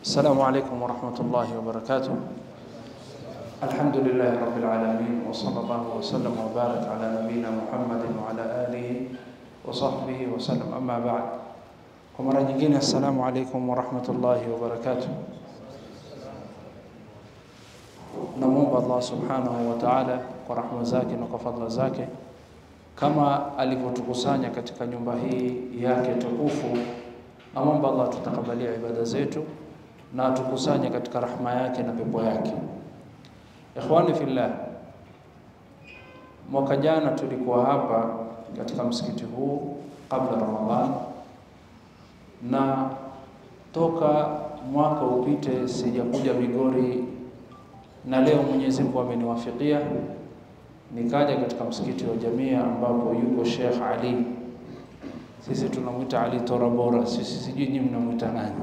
السلام عليكم ورحمة الله وبركاته الحمد لله رب العالمين وصلى الله وسلم وبارك على نبينا محمد وعلى آله وصحبه وسلم أما بعد kwa mara nyingine assalamu alaikum warahmatullahi wabarakatuh namwomba allah subhanahu wa taala kwa rahma zake na kwa fadla zake kama alivyotukusanya katika nyumba hii yake tukufu namwomba allah tutakabalia ibada zetu na atukusanye katika rahma yake na pepo yake ikhwani fillah mwaka jana tulikuwa hapa katika msikiti huu kabla ramadhan na toka mwaka upite sijakuja Migori, na leo Mwenyezi Mungu ameniwafikia nikaja katika msikiti wa Jamia ambapo yuko Sheikh Ali. Sisi tunamwita Ali Torabora, sisi sijui nyinyi mnamwita nani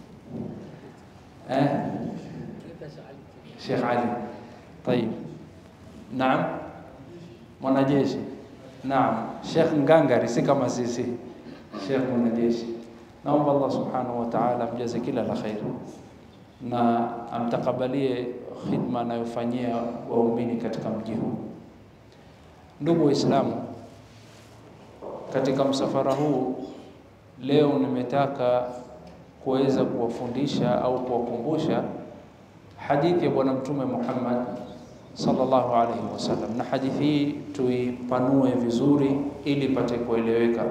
eh? Sheikh Ali. Tayib, naam, mwanajeshi. Naam, Sheikh Ngangari, si kama sisi, Sheikh mwanajeshi naomba Allah subhanahu wa ta'ala amjaze kila la khair na amtakabalie khidma anayofanyia waumini katika mji huu. Ndugu Waislamu, katika msafara huu leo nimetaka kuweza kuwafundisha au kuwakumbusha hadithi ya Bwana Mtume Muhammad sallallahu alaihi wasallam, na hadithi hii tuipanue vizuri ili ipate kueleweka.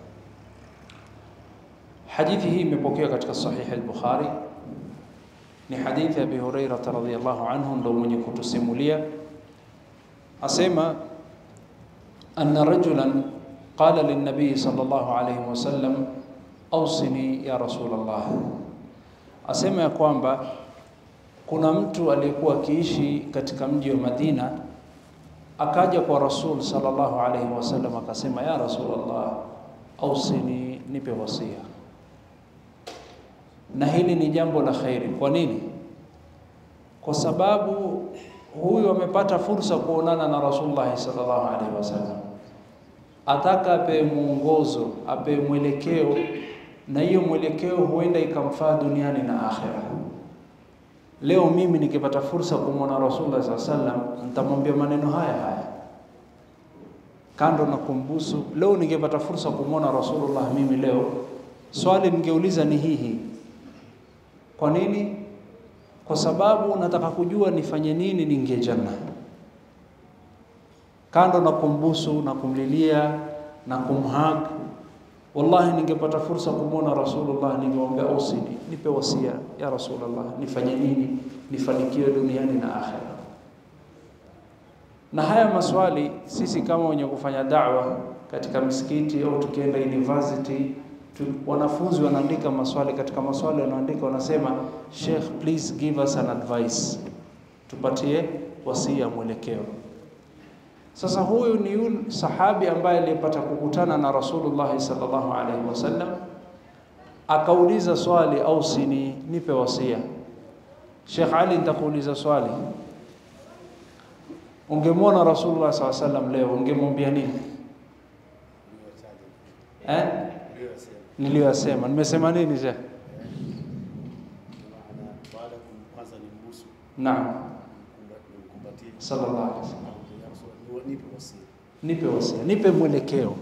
Hadithi hii imepokewa katika Sahih al-Bukhari. Ni hadithi ya Abi Hurairah radhiyallahu anhu, ndo mwenye kutusimulia asema, anna rajulan qala lin-nabiy sallallahu alayhi wasallam awsini ya Rasulullah, asema ya kwamba kuna mtu aliyekuwa akiishi katika mji wa Madina akaja kwa Rasul sallallahu alayhi wasallam akasema, ya Rasulullah, awsini, nipe wasia na hili ni jambo la khairi. Kwa nini? Kwa sababu huyu amepata fursa kuonana na Rasulullah sallallahu alaihi wasallam, ataka apewe mwongozo, apewe mwelekeo, na hiyo mwelekeo huenda ikamfaa duniani na akhera. Leo mimi nikipata fursa kumwona Rasulullah sallallahu alaihi wasallam, nitamwambia maneno haya haya kando na kumbusu. Leo ningepata fursa kumwona Rasulullah mimi leo, swali ningeuliza ni hii hii kwa nini? Kwa sababu nataka kujua nifanye nini niingie janna, kando na kumbusu na kumlilia na kumhag. Wallahi, ningepata fursa kumwona Rasulullah, ningemwambia usini, nipe wasia ya Rasulullah, nifanye nini nifanikiwe duniani na akhera. Na haya maswali sisi kama wenye kufanya da'wa katika misikiti au tukienda university tu, wanafunzi wanaandika maswali. Katika maswali wanaandika wanasema, Sheikh please give us an advice, tupatie wasia, mwelekeo. Sasa huyu ni yule sahabi ambaye aliyepata kukutana na Rasulullah sallallahu alaihi wasallam, akauliza swali, ausini, nipe wasia. Sheikh Ali, nitakuuliza swali, ungemwona Rasulullah sallallahu alaihi wasallam leo ungemwambia nini eh? niliyosema nimesema nini sheikh? Naam, sallallahu alaihi wasallam, nipe wasia, nipe mwelekeo,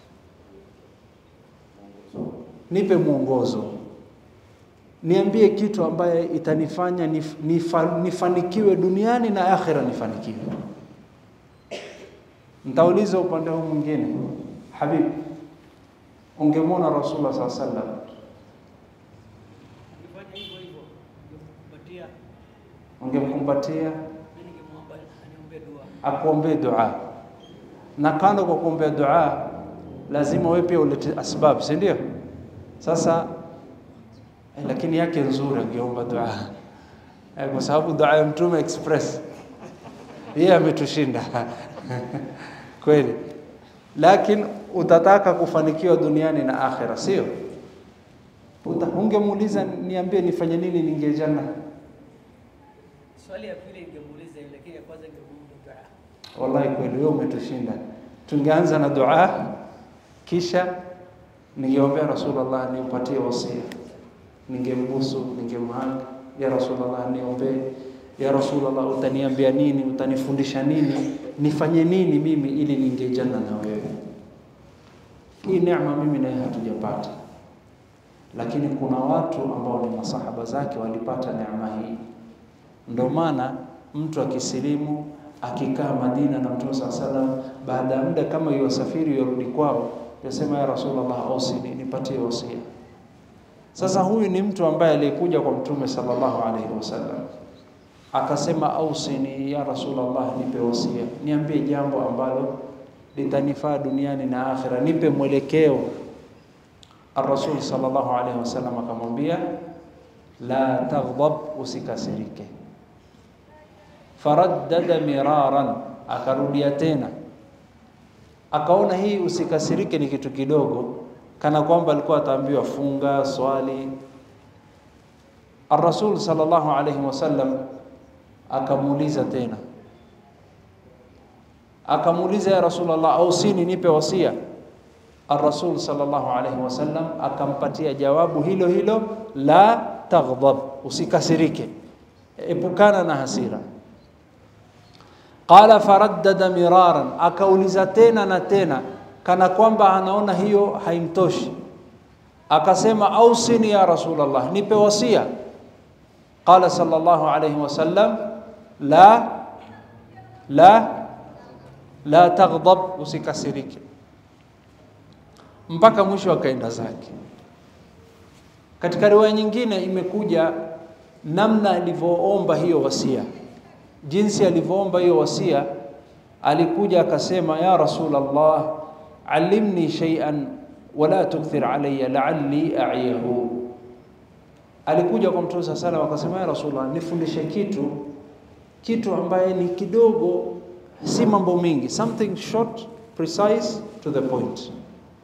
nipe mwongozo, niambie kitu ambaye itanifanya nif, nifa, nifanikiwe duniani na akhira nifanikiwe. Nitauliza upande huu mwingine, Habib ungemwona Rasulullah saa sallam ungemkumbatia akuombee dua, na kando kwa kuombea dua lazima wewe pia ulete asbab, si ndio? Sasa eh, lakini yake nzuri angeomba dua eh, kwa sababu dua ya Mtume express yeye ametushinda kweli lakini utataka kufanikiwa duniani na akhera, sio? Ungemuuliza, niambie nifanye nini niingie janna? Swali ya pili ingemuuliza yule, lakini ya kwanza ingemuuliza dua. Wallahi kweli wewe umetushinda. Tungeanza na dua, kisha ningeombea Rasulullah niupatie wasia, ningembusu, ningemhag, ya Rasulullah, niombee, ya Rasulullah, utaniambia nini? Utanifundisha nini? Nifanye nini mimi ili niingie janna na wewe? Hii neema mimi naye hatujapata, lakini kuna watu ambao ni masahaba zake walipata neema hii. Ndio maana mtu akisilimu akikaa Madina na Mtume saa salam, baada ya muda kama yuwasafiri yarudi kwao, yasema ya Rasulullah, ausini, nipatie wasia. Sasa huyu ni mtu ambaye aliyekuja kwa Mtume sallallahu alaihi wasallam akasema, ausini ya Rasulullah, nipe wasia, niambie jambo ambalo litanifaa duniani na akhira, nipe mwelekeo. Ar-Rasul sallallahu alaihi wasallam akamwambia, la taghdab, usikasirike faraddada miraran, akarudia tena, akaona hii usikasirike ni kitu kidogo, kana kwamba alikuwa ataambiwa funga, swali. Ar-Rasul sallallahu alayhi wasallam akamuuliza tena, akamuuliza ya Rasulullah, ausini, nipe wasia. Ar-Rasul sallallahu alayhi wasallam akampatia jawabu hilo hilo, la taghdab, usikasirike, epukana na hasira. Qala faraddada miraran, akauliza tena na tena, kana kwamba anaona hiyo haimtoshi. Akasema ausini ya Rasulullah, nipe wasia. Qala sallallahu alayhi wasallam, la la la taghdab, usikasirike. Mpaka mwisho akaenda zake. Katika riwaya nyingine imekuja namna alivyoomba hiyo wasia jinsi alivyoomba hiyo wasia, alikuja akasema, ya Rasulullah, allimni shay'an wala tukthir alayya la'alli a'yahu. Alikuja kwa Mtume sallallahu alayhi akasema, ya Rasulullah, nifundishe kitu kitu ambaye ni kidogo, si mambo mingi, something short precise to the point.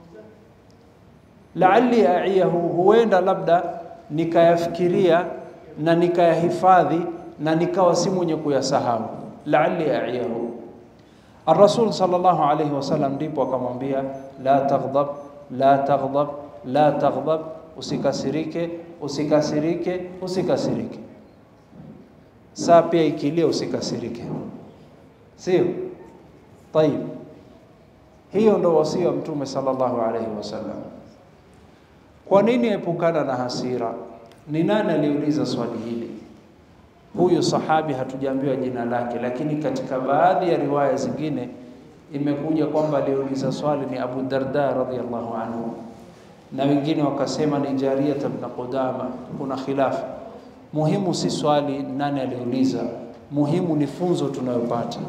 La'alli a'yahu, huenda labda nikayafikiria na nikayahifadhi na nikawa si mwenye kuyasahau, la'alli a'yahu. Ar-Rasul sallallahu alayhi wasallam ndipo akamwambia la taghdab, la taghdab, la taghdab, usikasirike, usikasirike, usikasirike. Saa pia ikilia usikasirike, sio? Tayib, hiyo ndo wasia wa Mtume sallallahu alayhi wasallam. Kwa nini epukana na hasira? Ni nani aliuliza swali hili? Huyu sahabi hatujaambiwa jina lake, lakini katika baadhi ya riwaya zingine imekuja kwamba aliuliza swali ni Abu Darda radhiyallahu anhu, na wengine wakasema ni Jariyat ibn Qudama. Kuna khilafu. Muhimu si swali nani aliuliza, muhimu ni funzo tunayopata.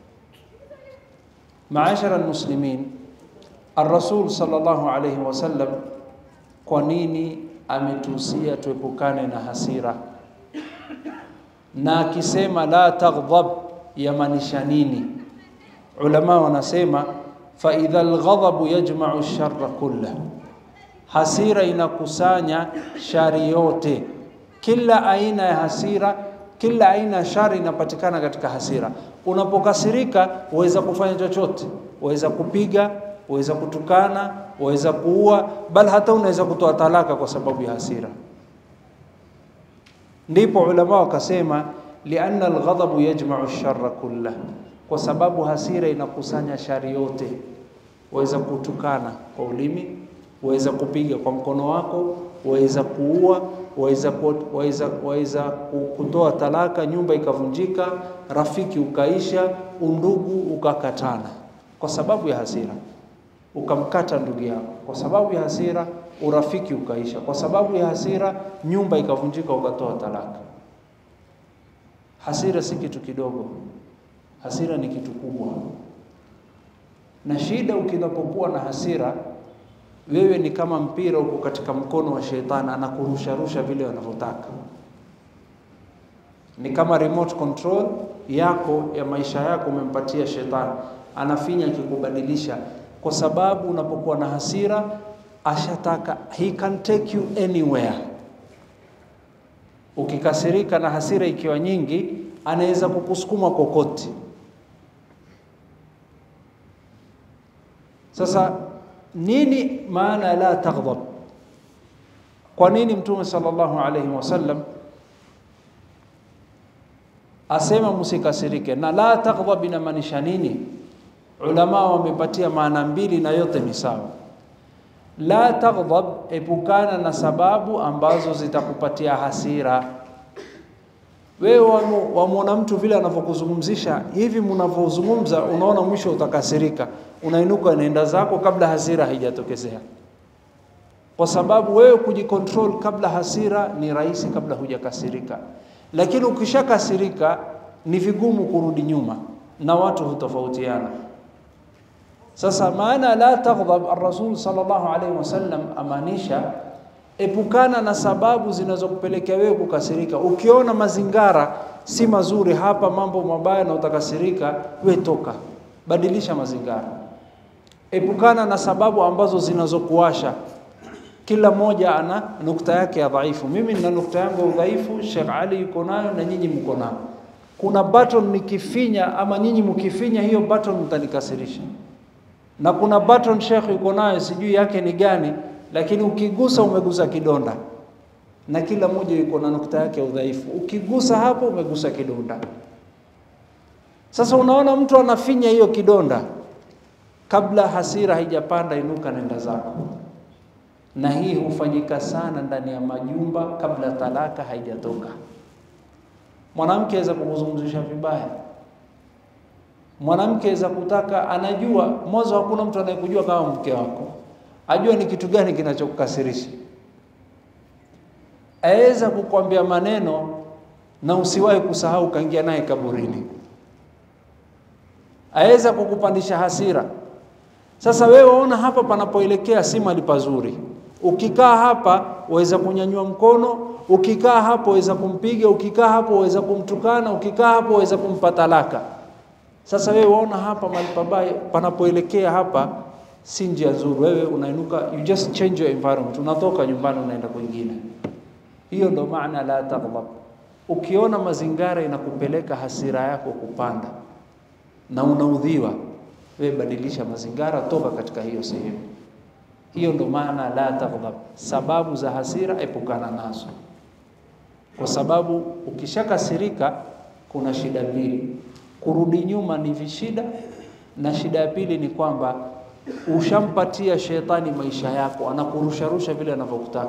Maashara almuslimin, Ar-Rasul sallallahu alayhi wasallam, kwa nini ametuhusia tuepukane na hasira na akisema la taghdab yamaanisha nini? Ulama wanasema fa idha alghadabu yajma'u sharra kullah, hasira inakusanya shari yote. Kila aina ya hasira, kila aina ya shari inapatikana katika hasira. Unapokasirika waweza kufanya chochote, waweza kupiga, waweza kutukana, waweza kuua, bal hata unaweza kutoa talaka kwa sababu ya hasira. Ndipo ulama wakasema lianna alghadabu yajma'u sharra kullah, kwa sababu hasira inakusanya shari yote. Waweza kutukana kwa ulimi, waweza kupiga kwa mkono wako, waweza kuua, waweza waweza waweza kutoa talaka, nyumba ikavunjika, rafiki ukaisha, undugu ukakatana kwa sababu ya hasira. Ukamkata ndugu yako kwa sababu ya hasira, urafiki ukaisha kwa sababu ya hasira, nyumba ikavunjika, ukatoa talaka. Hasira si kitu kidogo, hasira ni kitu kubwa. Na shida ukinapokuwa na hasira, wewe ni kama mpira uko katika mkono wa shetani, anakurusharusha vile wanavyotaka. Ni kama remote control yako ya maisha yako umempatia shetani, anafinya akikubadilisha, kwa sababu unapokuwa na hasira ashataka, he can take you anywhere. Ukikasirika na hasira ikiwa nyingi, anaweza kukusukuma kokote. Sasa nini maana la taghdab? Kwa nini Mtume sallallahu alaihi wasallam asema msikasirike? Na la taghdhab inamaanisha nini? Ulama wamepatia maana mbili na yote ni sawa. La taghdhab, epukana na sababu ambazo zitakupatia hasira. Wewe wamwona mtu vile anavyokuzungumzisha hivi, mnavyozungumza unaona mwisho utakasirika, unainuka unaenda zako kabla hasira haijatokezea, kwa sababu wewe kujikontrol kabla hasira ni rahisi, kabla hujakasirika. Lakini ukishakasirika ni vigumu kurudi nyuma, na watu hutofautiana. Sasa maana la taghdhab, ar-Rasul sallallahu alaihi wasallam amaanisha epukana na sababu zinazokupelekea wewe kukasirika. Ukiona mazingara si mazuri hapa, mambo mabaya na utakasirika, we toka, badilisha mazingara. Epukana na sababu ambazo zinazokuasha. Kila mmoja ana nukta yake ya dhaifu. Mimi nina nukta yangu ya udhaifu, Sheikh Ali yuko nayo na nyinyi mko nayo. Kuna button nikifinya ama nyinyi mkifinya hiyo button mtanikasirisha, na kuna button Sheikh yuko nayo sijui yake ni gani lakini ukigusa umegusa kidonda, na kila mmoja yuko na nukta yake ya udhaifu. Ukigusa hapo umegusa kidonda. Sasa unaona mtu anafinya hiyo kidonda, kabla hasira haijapanda, inuka nenda zako. Na hii hufanyika sana ndani ya majumba kabla talaka haijatoka. Mwanamke aweza kukuzungumzisha vibaya, mwanamke aweza kutaka, anajua mwanzo, hakuna mtu anayekujua kama mke wako ajua ni kitu gani kinachokukasirisha. Aweza kukwambia maneno na usiwahi kusahau, kaingia naye kaburini. Aweza kukupandisha hasira. Sasa wewe waona hapa panapoelekea si mahali pazuri. Ukikaa hapa waweza kunyanyua mkono, ukikaa hapo waweza kumpiga, ukikaa hapo waweza kumtukana, ukikaa hapo waweza kumpa talaka. Sasa wewe waona hapa mahali pabaya panapoelekea hapa si njia nzuri. Wewe unainuka, you just change your environment, unatoka nyumbani unaenda kwingine. Hiyo ndo maana la taghdhab. Ukiona mazingara inakupeleka hasira yako kupanda na unaudhiwa, wewe badilisha mazingara, toka katika hiyo sehemu. Hiyo ndo maana la taghdhab. Sababu za hasira epukana nazo, kwa sababu ukishakasirika kuna shida mbili. Kurudi nyuma ni vishida, na shida ya pili ni kwamba ushampatia shetani maisha yako, anakurusharusha vile anavyokutaka.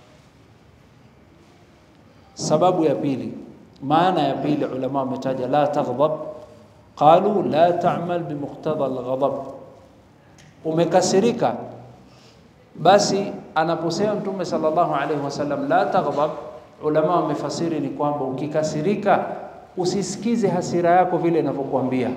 Sababu ya pili, maana ya pili, ulama wametaja la taghdhab, qalu la ta'mal bimuqtada alghadab. Umekasirika, basi anaposema Mtume sallallahu alaihi wasallam la taghdhab, ulama wamefasiri ni kwamba ukikasirika usisikize hasira yako vile inavyokuambia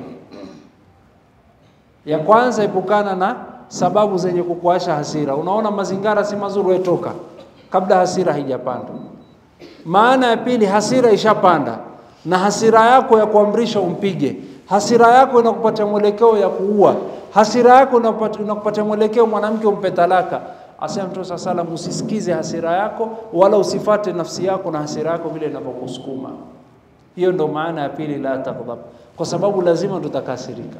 ya kwanza, epukana na sababu zenye kukuasha hasira. Unaona mazingara si mazuri, wetoka kabla hasira haijapanda. Maana ya pili, hasira ishapanda, na hasira yako ya kuamrisha umpige, hasira yako inakupatia mwelekeo ya kuua, hasira yako inakupatia mwelekeo mwanamke umpe talaka. Asema Mtume saa salam, usisikize hasira yako wala usifate nafsi yako na hasira yako vile inavyokusukuma. Hiyo ndo maana ya pili, la taghdhab, kwa sababu lazima tutakasirika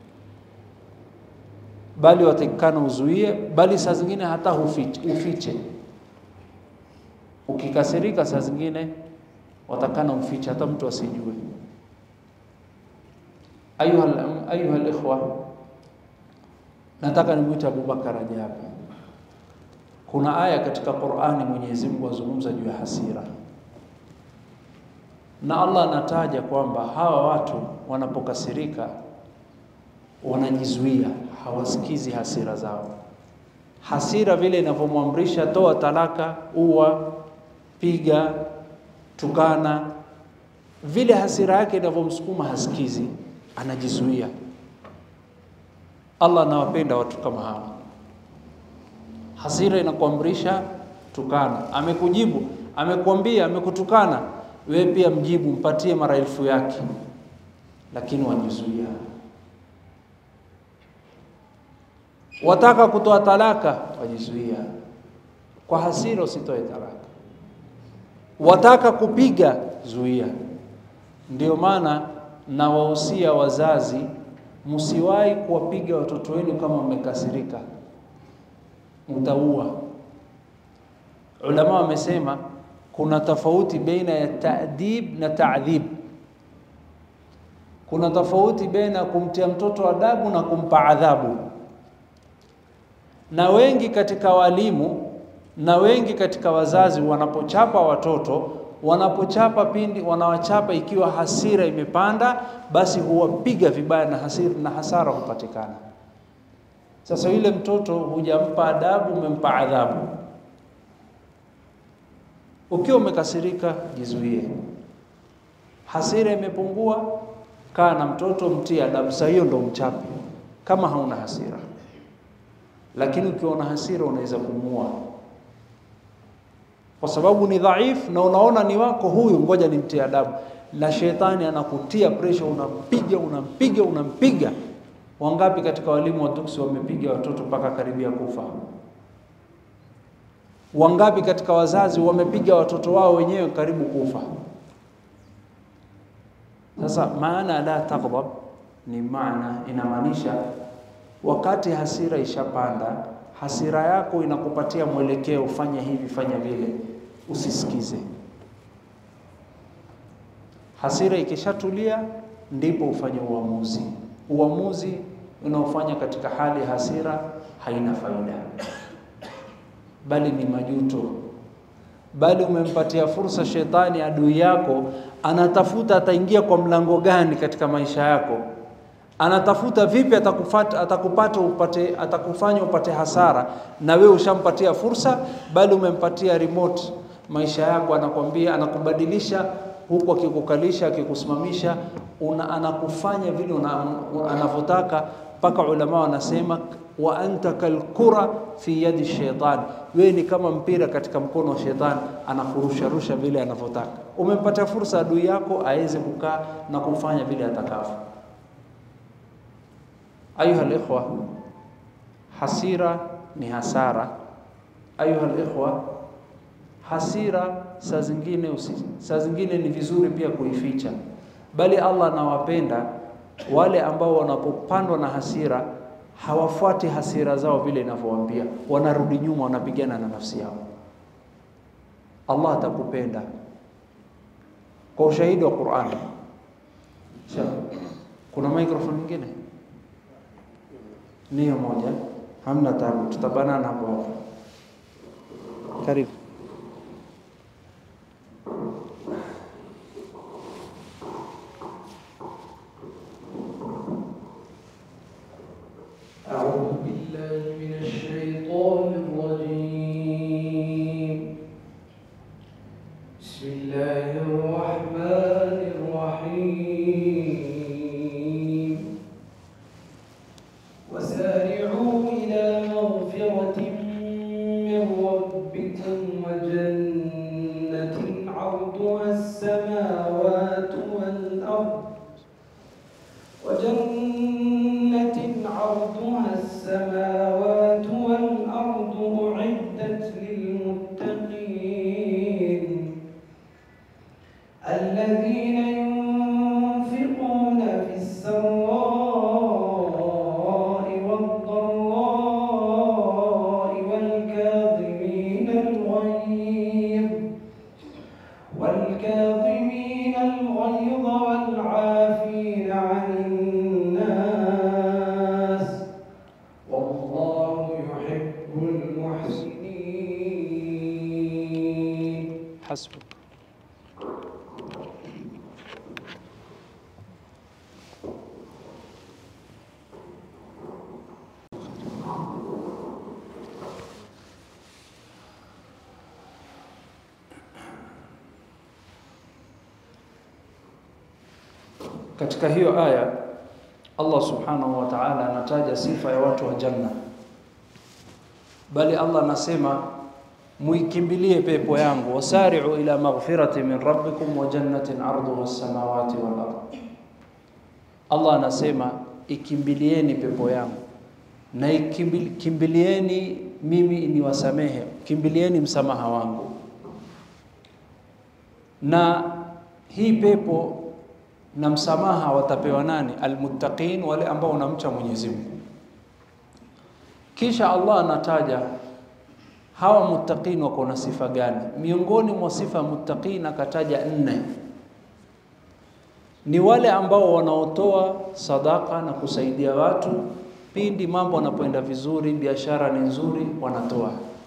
bali watakikana uzuie, bali saa zingine hata hufiche, ufiche. Ukikasirika saa zingine watakana ufiche, hata mtu asijue. Ayuha ayuha alikhwa, nataka nimwite Abubakar Rajabi. Kuna aya katika Qur'ani Mwenyezi Mungu azungumza juu ya hasira, na Allah anataja kwamba hawa watu wanapokasirika wanajizuia hawasikizi hasira zao. Hasira vile inavyomwamrisha toa talaka, ua, piga, tukana, vile hasira yake inavyomsukuma hasikizi, anajizuia. Allah anawapenda watu kama hawa. Hasira inakuamrisha tukana, amekujibu, amekuambia, amekutukana, wewe pia mjibu, mpatie mara elfu yake, lakini wajizuia wataka kutoa talaka, wajizuia. Kwa hasira usitoe talaka. Wataka kupiga, zuia. Ndio maana nawahusia wazazi, msiwahi kuwapiga watoto wenu kama mmekasirika, mtaua. Ulama wamesema kuna tofauti baina ya ta'dib na ta'dhib. Kuna tofauti baina ya kumtia mtoto adabu na kumpa adhabu, na wengi katika walimu na wengi katika wazazi wanapochapa watoto, wanapochapa pindi wanawachapa ikiwa hasira imepanda, basi huwapiga vibaya na hasira na hasara hupatikana. Sasa yule mtoto hujampa adabu, umempa adhabu. Ukiwa umekasirika, jizuie. Hasira imepungua, kaa na mtoto, mtie adabu. Saa hiyo ndo mchape, kama hauna hasira. Lakini ukiwa na hasira, unaweza kumuua kwa sababu ni dhaifu, na unaona ni wako huyu, ngoja nimtie adabu. Na shetani anakutia pressure, unampiga unampiga unampiga. Wangapi katika walimu wa tuksi wamepiga watoto mpaka karibia kufa? Wangapi katika wazazi wamepiga watoto wao wenyewe karibu kufa? Sasa maana la taghdab ni maana inamaanisha wakati hasira ishapanda, hasira yako inakupatia mwelekeo, fanya hivi, fanya vile, usisikize. Hasira ikishatulia, ndipo ufanye uamuzi. Uamuzi unaofanya katika hali ya hasira haina faida, bali ni majuto, bali umempatia fursa shetani, adui yako, anatafuta ataingia kwa mlango gani katika maisha yako anatafuta vipi atakufata, atakupata upate, atakufanya upate hasara, na wewe ushampatia fursa, bali umempatia remote maisha yako, anakwambia anakubadilisha huku, akikukalisha akikusimamisha, una, anakufanya vile anavyotaka, mpaka ulama wanasema wa anta kalkura fi yadi shaitan, wewe ni kama mpira katika mkono wa shetani, anakurusharusha vile anavyotaka. Umempatia fursa adui yako aweze kukaa na kufanya vile atakavyo. Ayuha alikhwa, hasira ni hasara. Ayuha alikhwa, hasira saa zingine usi, saa zingine ni vizuri pia kuificha, bali Allah anawapenda wale ambao wanapopandwa na hasira hawafuati hasira zao vile inavyowaambia, wanarudi nyuma, wanapigana na nafsi yao. Allah atakupenda kwa ushahidi wa Qur'an. Kuna microphone nyingine niyo moja, hamna tabu, tutabanana hapo hapo. Karibu. أعوذ بالله من الشيطان الرجيم بسم الله الرحمن الرحيم وسارعوا إلى مغفرة من ربكم وجنة عرضها السماوات والأرض وجنة عرضها السماوات والأرض أعدت للمتقين الذين ينفقون في السراء والضراء والكاظمين الغيظ والكاظمين الغيظ والعافين عن الناس والله يحب المحسنين Hasbuk. Katika hiyo aya Allah subhanahu wa ta'ala anataja sifa ya watu wa janna, bali Allah anasema muikimbilie pepo yangu, wasari'u ila maghfirati min rabbikum wa jannatin arduha as-samawati wal ard. Allah anasema ikimbilieni pepo yangu na ikimbil- kimbilieni mimi niwasamehe, kimbilieni msamaha wangu. Na hii pepo na msamaha watapewa nani? Almuttaqin, wale ambao wanamcha Mwenyezi Mungu. Kisha Allah anataja hawa muttaqin wako na sifa gani? Miongoni mwa sifa ya muttaqin akataja nne, ni wale ambao wanaotoa sadaka na kusaidia watu pindi mambo yanapoenda vizuri, biashara ni nzuri, wanatoa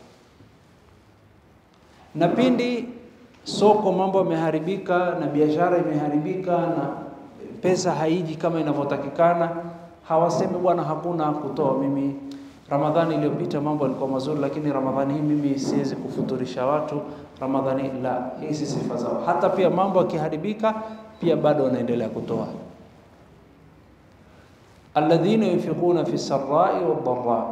na pindi soko mambo yameharibika na biashara imeharibika na pesa haiji kama inavyotakikana, hawasemi bwana, hakuna kutoa. Mimi Ramadhani iliyopita mambo yalikuwa mazuri, lakini Ramadhani hii mimi siwezi kufuturisha watu Ramadhani. La, hii si sifa zao. Hata pia mambo yakiharibika, pia bado wanaendelea kutoa. alladhina yunfiquna fi sarai wadharaa,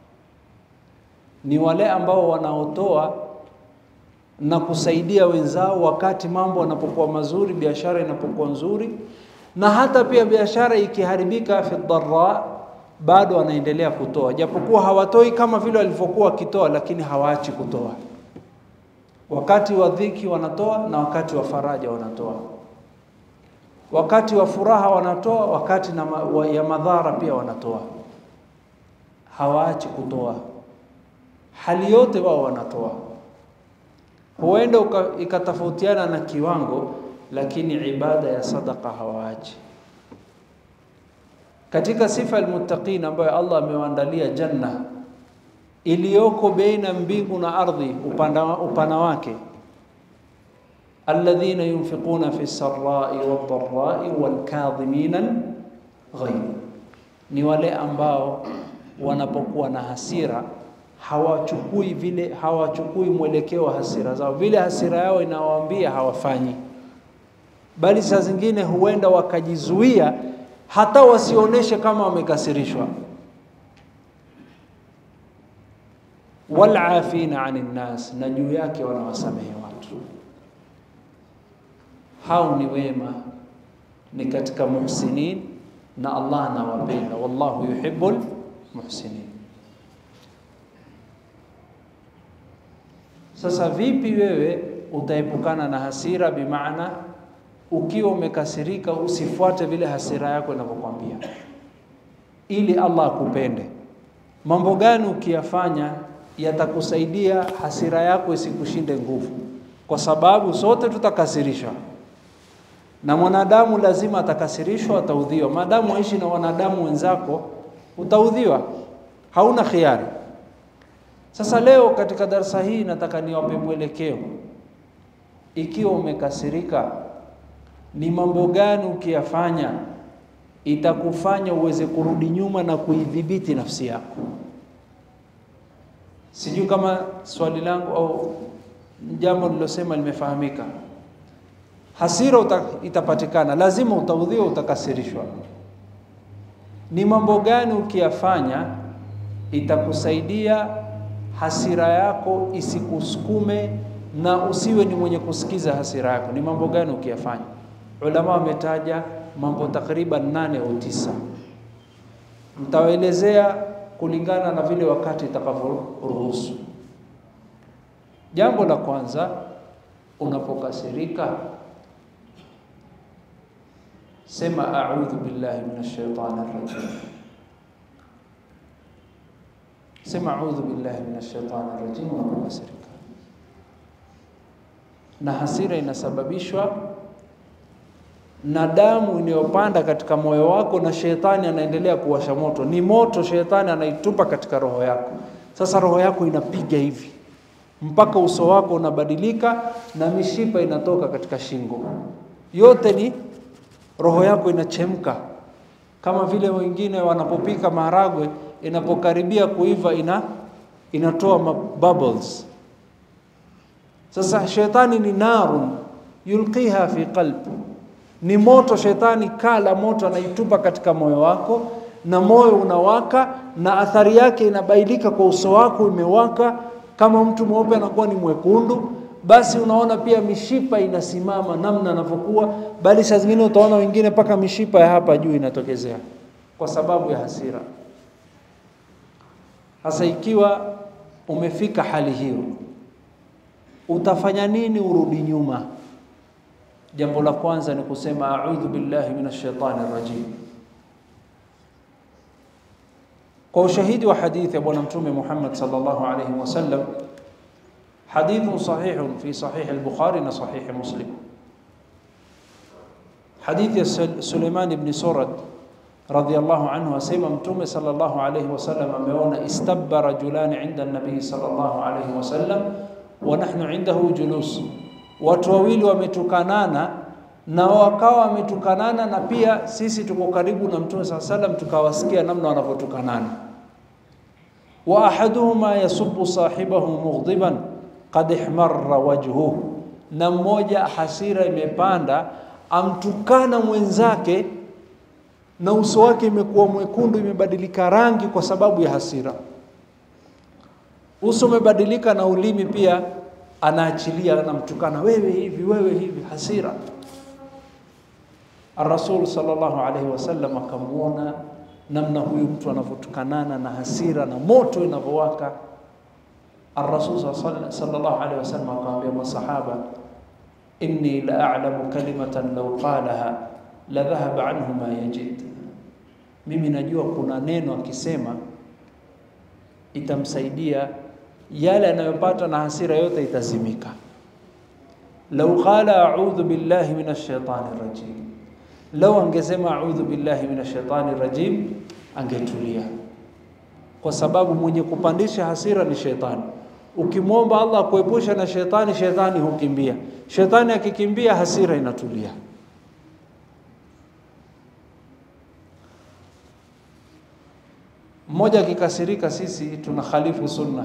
ni wale ambao wanaotoa na kusaidia wenzao wakati mambo yanapokuwa mazuri, biashara inapokuwa nzuri, na hata pia biashara ikiharibika, fi dharra, bado wanaendelea kutoa, japokuwa hawatoi kama vile walivyokuwa wakitoa, lakini hawaachi kutoa. Wakati wa dhiki wanatoa, na wakati wa faraja wanatoa, wakati wa furaha wanatoa, wakati na ma, wa, ya madhara pia wanatoa, hawaachi kutoa, hali yote wao wanatoa huenda ikatofautiana na kiwango, lakini ibada ya sadaka hawaachi. Katika sifa almuttaqin ambayo Allah amewaandalia janna iliyoko baina mbingu na ardhi, upana, upana wake, alladhina yunfiquna fi sarai wadharai walkadhimina ghaidh, ni wale ambao wanapokuwa na hasira hawachukui vile, hawachukui mwelekeo wa hasira zao, vile hasira yao inawaambia hawafanyi, bali saa zingine huenda wakajizuia hata wasionyeshe kama wamekasirishwa. walafina anin nas, na juu yake wanawasamehe watu. Hao ni wema, ni katika muhsinin, na Allah anawapenda, wallahu yuhibbul muhsinin. Sasa vipi wewe utaepukana na hasira? Bimaana ukiwa umekasirika, usifuate vile hasira yako inavyokwambia, ili Allah akupende. Mambo gani ukiyafanya yatakusaidia hasira yako isikushinde nguvu? Kwa sababu sote tutakasirishwa, na mwanadamu lazima atakasirishwa, ataudhiwa. Maadamu waishi na wanadamu wenzako, utaudhiwa, hauna khiari. Sasa leo katika darasa hii nataka niwape mwelekeo. Ikiwa umekasirika, ni mambo gani ukiyafanya itakufanya uweze kurudi nyuma na kuidhibiti nafsi yako? Sijui kama swali langu au jambo nilosema limefahamika. Hasira uta, itapatikana, lazima utaudhiwa, utakasirishwa. Ni mambo gani ukiyafanya itakusaidia hasira yako isikusukume na usiwe ni mwenye kusikiza hasira yako. Ni mambo gani ukiyafanya? Ulama wametaja mambo takriban nane au tisa, mtawaelezea kulingana na vile wakati itakavyoruhusu. Jambo la kwanza, unapokasirika sema a'udhu billahi minash shaitani rajim Sema a'udhu billahi minash shaitani rajim unapokasirika. Na hasira inasababishwa na damu inayopanda katika moyo wako, na shetani anaendelea kuwasha moto. Ni moto shetani anaitupa katika roho yako. Sasa roho yako inapiga hivi mpaka uso wako unabadilika na mishipa inatoka katika shingo. Yote ni roho yako inachemka, kama vile wengine wanapopika maharagwe inapokaribia kuiva ina inatoa bubbles. Sasa shetani ni narun yulqiha fi qalb, ni moto. Shetani kala moto anaitupa katika moyo wako, na moyo unawaka, na athari yake inabailika kwa uso wako, imewaka. Kama mtu mweupe anakuwa ni mwekundu, basi unaona pia mishipa inasimama namna anavyokuwa, bali saa zingine utaona wengine mpaka mishipa ya hapa juu inatokezea kwa sababu ya hasira. Sasa ikiwa umefika hali hiyo, utafanya nini urudi nyuma? Jambo la kwanza ni kusema a'udhu billahi minash shaitani rajim, kwa ushahidi wa hadithi ya Bwana Mtume Muhammad sallallahu alaihi wasallam Hadithun sahihun fi sahih al-Bukhari na sahih Muslim. Hadithi ya Suleiman ibn Surad radhiyallahu anhu asema Mtume sallallahu alayhi wasallam ameona istabba rajulani inda nabii sallallahu alayhi wasallam wa nahnu indahu julus, watu wawili wametukanana na wakawa wametukanana, na pia sisi tuko karibu na Mtume sallallahu alayhi wasallam tukawasikia namna wanavyotukanana. Wa ahaduhuma yasubbu sahibahu mughdiban qad ihmarra wajhuhu, na mmoja hasira imepanda amtukana mwenzake na uso wake imekuwa mwekundu, imebadilika rangi kwa sababu ya hasira. Uso umebadilika na ulimi pia anaachilia, anamtukana wewe hivi, wewe hivi, hasira. Ar-Rasul sallallahu alaihi wasallam akamwona namna huyu mtu anavyotukanana na hasira na moto inavyowaka. Ar-Rasul sallallahu alaihi wasallam akamwambia masahaba, inni la a'lamu kalimatan law qalaha la dhahaba anhu ma yajid, mimi najua kuna neno akisema itamsaidia yale anayopata na hasira yote itazimika. Lau qala a'udhu billahi minash shaitani rajim, lau angesema a'udhu billahi minash shaitani rajim, angetulia, kwa sababu mwenye kupandisha hasira ni shetani. Ukimwomba Allah kuepusha na shetani, shetani hukimbia. Shetani akikimbia, hasira inatulia. Mmoja akikasirika, sisi tuna khalifu sunna.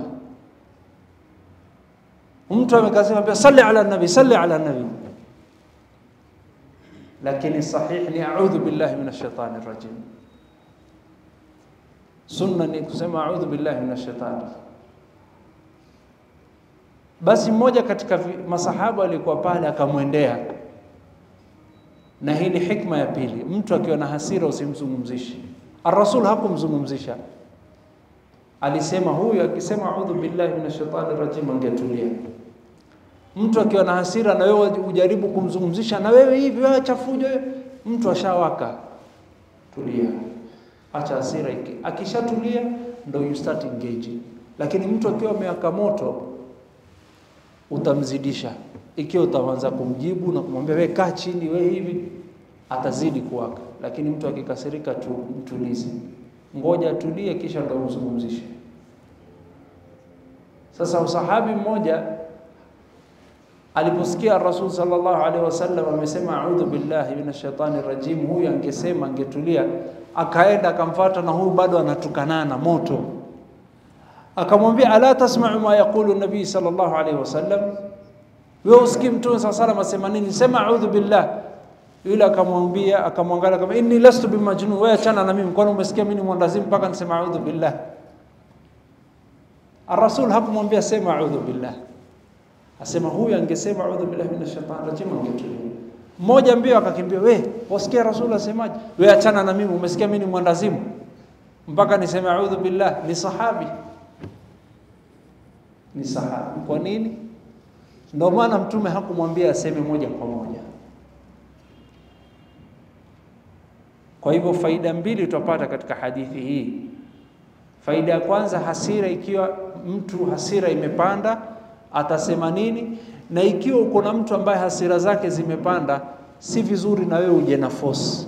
Mtu amekasirika, ambia salli ala nabi, salli ala nabi, lakini sahih ni a'udhu billahi minash shaitani rajim. Sunna ni kusema a'udhu billahi minash shaitani. Basi mmoja katika masahaba alikuwa pale akamwendea, na hii ni hikma ya pili. Mtu akiwa na hasira usimzungumzishi. Ar-Rasul hakumzungumzisha alisema huyu akisema a'udhu billahi minash shaitani rajim angetulia. Mtu akiwa na hasira na wewe ujaribu kumzungumzisha, na wewe hivi wewe chafujo, mtu ashawaka, tulia, acha hasira iki. Akishatulia ndo you start engaging. Lakini mtu akiwa amewaka moto utamzidisha. Ikiwa utaanza kumjibu na kumwambia wewe kaa chini, wewe hivi, atazidi kuwaka. Lakini mtu akikasirika tu mtulize ngoja atulie, kisha ndo umzungumzishe. Sasa usahabi mmoja aliposikia Rasul sallallahu alaihi wasallam amesema a'udhu billahi minash shaitani rajim, huyu angesema angetulia, akaenda akamfuata, na huyu bado anatukanana moto. Akamwambia, ala tasma'u ma yaqulu nabii sallallahu alaihi wasallam, wewe usikii mtume sallallahu alaihi wasallam asema nini? Sema a'udhu billah yule akamwambia akamwangalia kama inni lastu bimajnun, wewe achana na mimi, kwani umesikia mimi ni mwandazimu mpaka nisema a'udhu billah? Ar-Rasul hakumwambia sema a'udhu billah, asema huyu angesema a'udhu billahi minash shaitani rajim angetulia. Mmoja mbio akakimbia, we wasikia Rasul asemaje? Wewe achana na mimi, umesikia mimi ni mwandazimu mpaka niseme a'udhu billah? Ni sahabi, ni sahabi. Kwa nini? Ndio maana Mtume hakumwambia aseme moja kwa moja. Kwa hivyo faida mbili tutapata katika hadithi hii. Faida ya kwanza, hasira, ikiwa mtu hasira imepanda atasema nini, na ikiwa uko na mtu ambaye hasira zake zimepanda, si vizuri na wewe uje na force,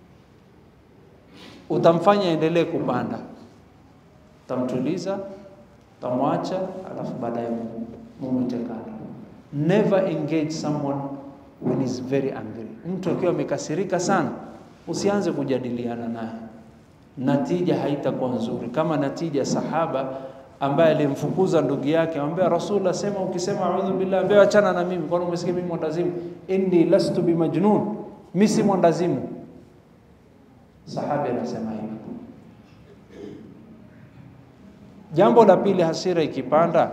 utamfanya endelee kupanda, utamtuliza, utamwacha, alafu baadaye mumwite kando. Never engage someone when is very angry. Mtu akiwa amekasirika sana usianze kujadiliana naye, natija haitakuwa nzuri. Kama natija sahaba ambaye alimfukuza ndugu yake, amwambia Rasul asema, ukisema a'udhu billah, ambaye achana na mimi, kwani umesikia mimi mwandazimu? Inni lastu bimajnun, mimi si mwandazimu. Sahabi anasema hivyo. Jambo la pili, hasira ikipanda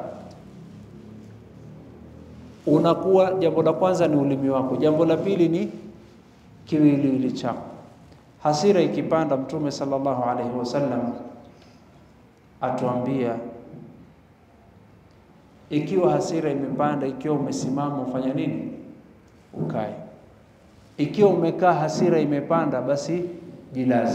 unakuwa, jambo la kwanza ni ulimi wako, jambo la pili ni kiwiliwili chako. Hasira ikipanda, Mtume sallallahu alaihi wasallam atuambia, ikiwa hasira imepanda, ikiwa umesimama ufanya nini? Ukae. Ikiwa umekaa hasira imepanda, basi jilaze.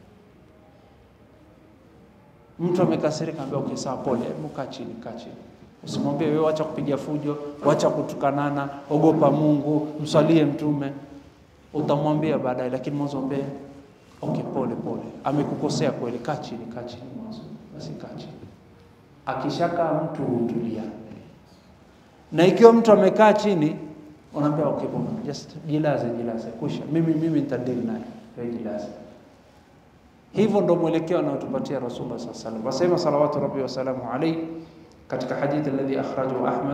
Mtu amekasirika, ambia okay, sawa, pole, hebu kaa chini, kaa chini. Usimwambie wewe, wacha kupiga fujo, wacha kutukanana, ogopa Mungu, mswalie Mtume. Utamwambia baadaye, lakini mwanzo mwambie okay, pole pole, amekukosea kweli, kaa chini, kaa chini mwanzo, basi kaa chini. Akishakaa mtu hutulia, na ikiwa mtu amekaa chini, unaambia okay, bwana, just jilaze, jilaze, kusha, mimi mimi nitadili naye, wewe jilaze. Hivyo ndo mwelekeo anaotupatia Rasulullah sallallahu alaihi wasallam. Wasema salawatu rabbi wasalamu alayhi katika hadithi alladhi akhrajahu Ahmad,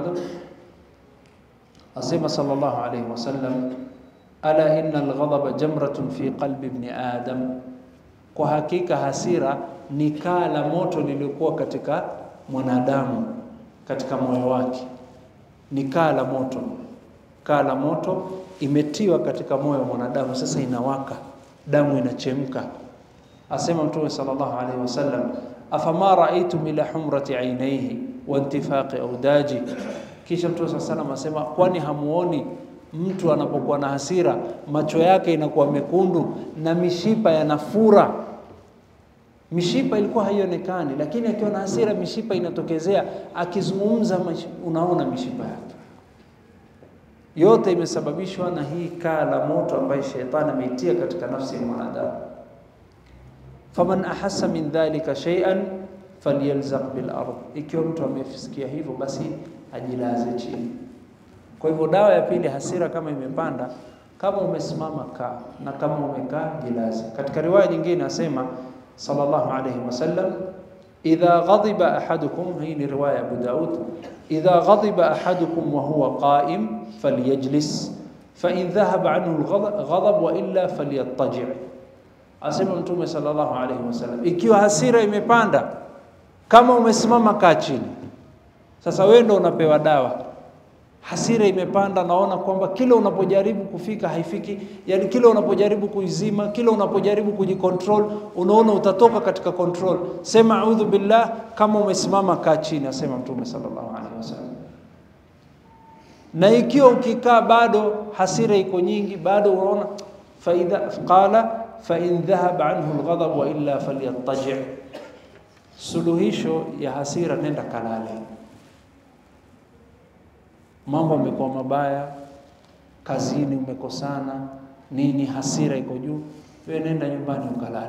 asema sallallahu alayhi wasallam, ala inna alghadaba jamratun fi qalbi ibn adam, kwa hakika hasira ni kaa la moto liliokuwa katika mwanadamu katika moyo wake, ni kaa la moto, kaa la moto imetiwa katika moyo wa mwanadamu, sasa inawaka, damu inachemka Asema Mtume sallallahu alaihi wasallam, afama raaitum ila humrati ainaihi wa intifaqi audaji. Kisha Mtume sallallahu alaihi wasallam asema, kwani hamuoni mtu anapokuwa na hasira macho yake inakuwa mekundu na mishipa yanafura? Mishipa ilikuwa haionekani, lakini akiwa na hasira mishipa inatokezea. Akizungumza unaona mishipa yake yote. Imesababishwa na hii kaa la moto ambayo shetani ameitia katika nafsi ya mwanadamu. Faman ahassa min dhalika shay'an falyalzaq bil ard, ikiwa mtu amesikia hivyo basi ajilaze chini. Kwa hivyo dawa ya pili, hasira kama imepanda, kama umesimama kaa, na kama umekaa jilaze. Katika riwaya nyingine asema sallallahu alayhi wasallam, idha ghadiba ahadukum, hii ni riwaya Abu Daud, idha ghadiba ahadukum wa huwa qa'im falyajlis fa in dhahaba anhu alghadab wa illa falyattaji' Asema Mtume sallallahu alaihi wasallam, ikiwa hasira imepanda, kama umesimama kaa chini. Sasa wewe ndo unapewa dawa. Hasira imepanda, naona kwamba kila unapojaribu kufika haifiki, yani kila unapojaribu kuizima, kila unapojaribu kujikontrol, unaona utatoka katika control. Sema a'udhu billah, kama umesimama kaa chini, asema Mtume sallallahu alaihi wasallam. Na ikiwa ukikaa bado hasira iko nyingi, bado unaona faidha qala fain dhahaba anhu alghadab wa illa falyattaji, suluhisho ya hasira, nenda kalale. Mambo yamekuwa mabaya, kazini umekosana nini, hasira iko juu, wewe nenda nyumbani ukalale.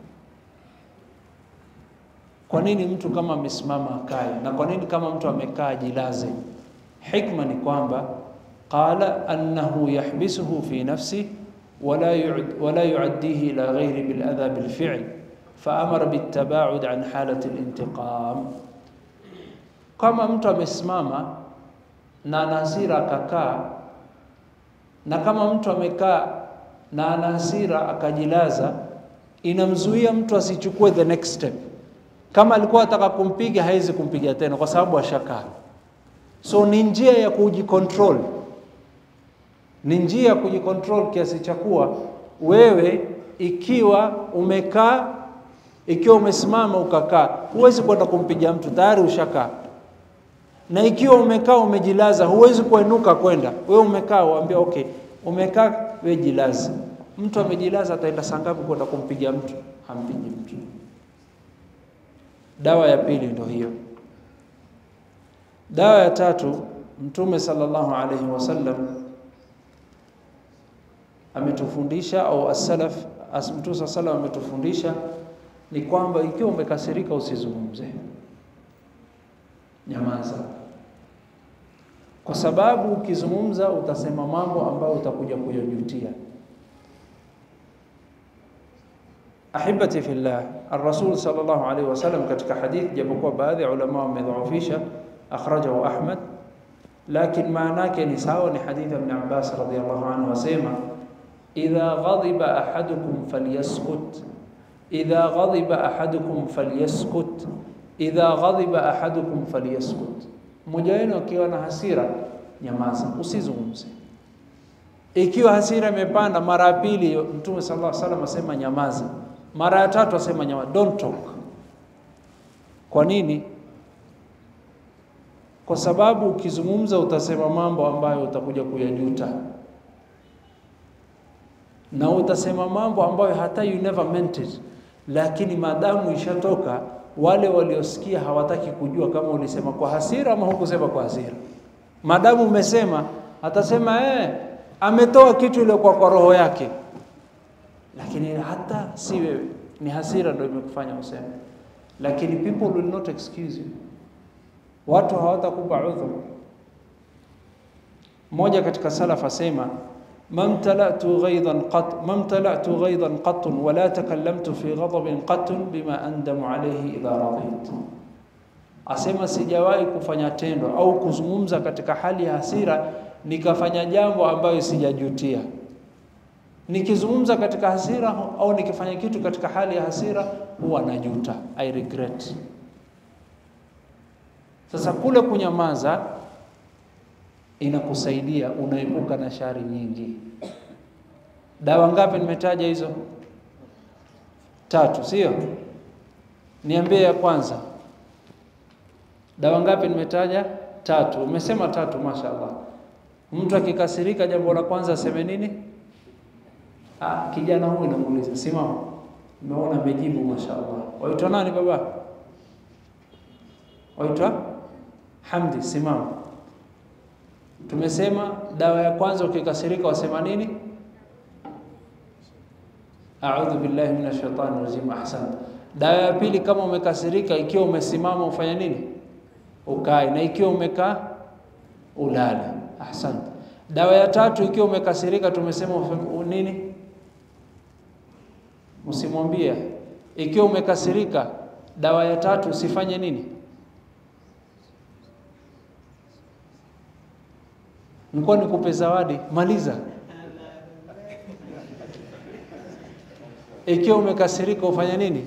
Kwa nini mtu kama amesimama akae, na kwa nini kama mtu amekaa jilaze? Hikma ni kwamba qala annahu yahbisuhu fi nafsi wala wala yuaddihi ila ghairi biladha bilfi'l faamara bitabaud an halati lintiqam. Kama mtu amesimama na ana hasira akakaa, na kama mtu amekaa na ana hasira akajilaza, inamzuia mtu asichukue the next step. Kama alikuwa ataka kumpiga, hawezi kumpiga tena kwa sababu ashakaa. So ni njia ya kujicontrol ni njia ya kujikontrol kiasi cha kuwa wewe ikiwa umekaa, ikiwa umesimama ukakaa, huwezi kwenda kumpiga mtu, tayari ushakaa. Na ikiwa umekaa umejilaza, huwezi kuenuka kwenda, wewe umekaa, uambia okay, umekaa, wewe jilaze. Mtu amejilaza, ataenda saa ngapi kwenda kumpiga mtu? Hampigi mtu. Dawa ya pili ndio hiyo. Dawa ya tatu, Mtume sallallahu alaihi wasallam ametufundisha au as-salaf as Mtume sallallahu alaihi ametufundisha ni kwamba ikiwa umekasirika usizungumze, nyamaza, kwa sababu ukizungumza utasema mambo ambayo utakuja kuyajutia. Ahibati fillah, ar-Rasul sallallahu alaihi wasallam katika hadith, japokuwa baadhi ya ulama wamedhaifisha, akhrajahu Ahmad, lakini maana yake ni sawa, ni hadithi ya Ibn Abbas radhiyallahu anhu asema idha ghadiba ahadukum falyaskut idha ghadiba ahadukum falyaskut idha ghadiba ahadukum falyaskut, mmoja wenu akiwa na hasira nyamaza, usizungumze. Ikiwa hasira imepanda mara ya pili, Mtume sallallahu alaihi wasallam asema nyamaza. Mara ya tatu asema nyamaza, don't talk. Kwa nini? Kwa sababu ukizungumza utasema mambo ambayo utakuja kuyajuta na utasema mambo ambayo hata you never meant it, lakini maadamu ishatoka wale waliosikia hawataki kujua kama ulisema kwa hasira ama hukusema kwa hasira. Madamu umesema, atasema eh, ametoa kitu ile kwa, kwa roho yake, lakini hata si wewe, ni hasira ndio imekufanya useme, lakini people will not excuse you. Watu hawatakupa udhuru. Mmoja katika salaf asema mamtalatu ghaidan qat mamtalatu ghaidan qat wala takallamtu fi ghadabin qat bima andamu alayhi idha radit, asema sijawahi kufanya tendo au kuzungumza katika hali ya hasira nikafanya jambo ambayo sijajutia. Nikizungumza katika hasira au nikifanya kitu katika hali ya hasira huwa najuta, I regret. Sasa kule kunyamaza inakusaidia unaepuka na shari nyingi. Dawa ngapi nimetaja hizo? Tatu, sio? Niambie ya kwanza. Dawa ngapi nimetaja? Tatu. Umesema tatu, mashaallah. Mtu akikasirika, jambo la kwanza aseme nini? Ah, kijana huyu namuuliza, simama. Umeona amejibu, mashaallah. Waitwa nani baba? Waitwa Hamdi, simama. Tumesema dawa ya kwanza ukikasirika wasema nini? A'udhu billahi minash shaitani rajim. Ahsan. Dawa ya pili kama umekasirika, ikiwa umesimama ufanya nini? Ukae, na ikiwa umekaa ulale. Ahsan. Dawa ya tatu ikiwa umekasirika, tumesema ufanye nini? Msimwambie. Ikiwa umekasirika, dawa ya tatu usifanye nini? Nilikuwa nikupe zawadi, maliza. Ikiwa umekasirika ufanya nini?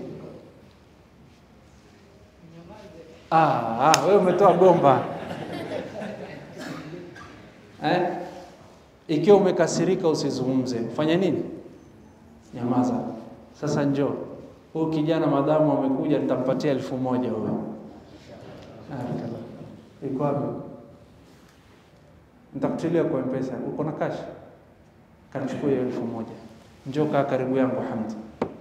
Ah, ah, wewe umetoa gomba eh? Ikiwa umekasirika usizungumze, ufanye nini? Nyamaza. Sasa njoo huyu kijana, madamu amekuja, nitampatia elfu moja huyo. Ah, iko wapi? Nitakutilia kwa mpesa. Uko na cash? Kanichukua hiyo elfu moja. Njoo kaa karibu yangu Hamdi.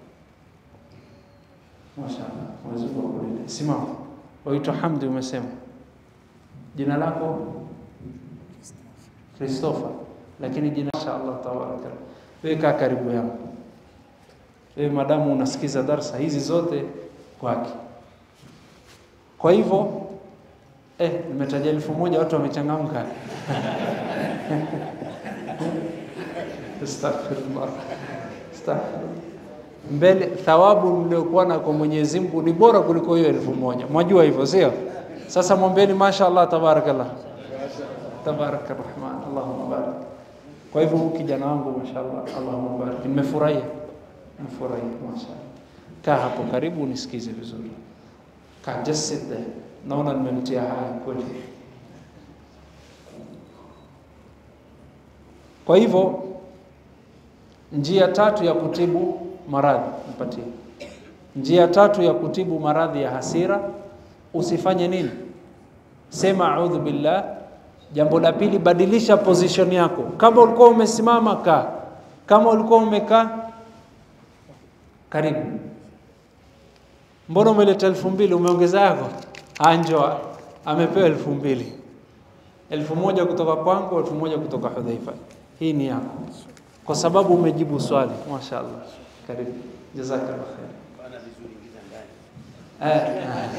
Mashaallah. Mwenyezi Mungu akulinde. Simama. Waitwa Hamdi umesema. Jina lako? Christopher. Lakini jina mashaallah tabaraka. Wewe kaa karibu yangu. Wewe madamu unasikiza darsa hizi zote kwake. Kwa hivyo Eh, nimetaja elfu moja watu wamechangamka. Astaghfirullah. Astaghfirullah. Mbele thawabu mliokuwa na kwa Mwenyezi Mungu ni bora kuliko hiyo elfu moja. Mwajua hivyo sio? Sasa mwambieni mashaallah tabarakallah. Tabaraka Rahman. Allahumma barik. Kwa hivyo huyu kijana wangu mashaallah, Allahumma barik. Nimefurahia. Nimefurahia mashaallah. Kaa hapo karibu unisikize vizuri. Kaa just sit there. Naona nimemtia haya kweli. Kwa hivyo njia tatu ya kutibu maradhi nipatie. Njia tatu ya kutibu maradhi ya hasira, usifanye nini? Sema a'udhu billah. Jambo la pili, badilisha position yako. Kama ulikuwa umesimama, kaa. Kama ulikuwa umekaa, karibu. Mbona umeleta elfu mbili umeongeza yako? Anjo amepewa elfu mbili elfu moja kutoka kwangu, elfu moja kutoka Hudhaifa. Hii ni yako kwa sababu umejibu swali. Mashaallah, karibu, jazakallah khair.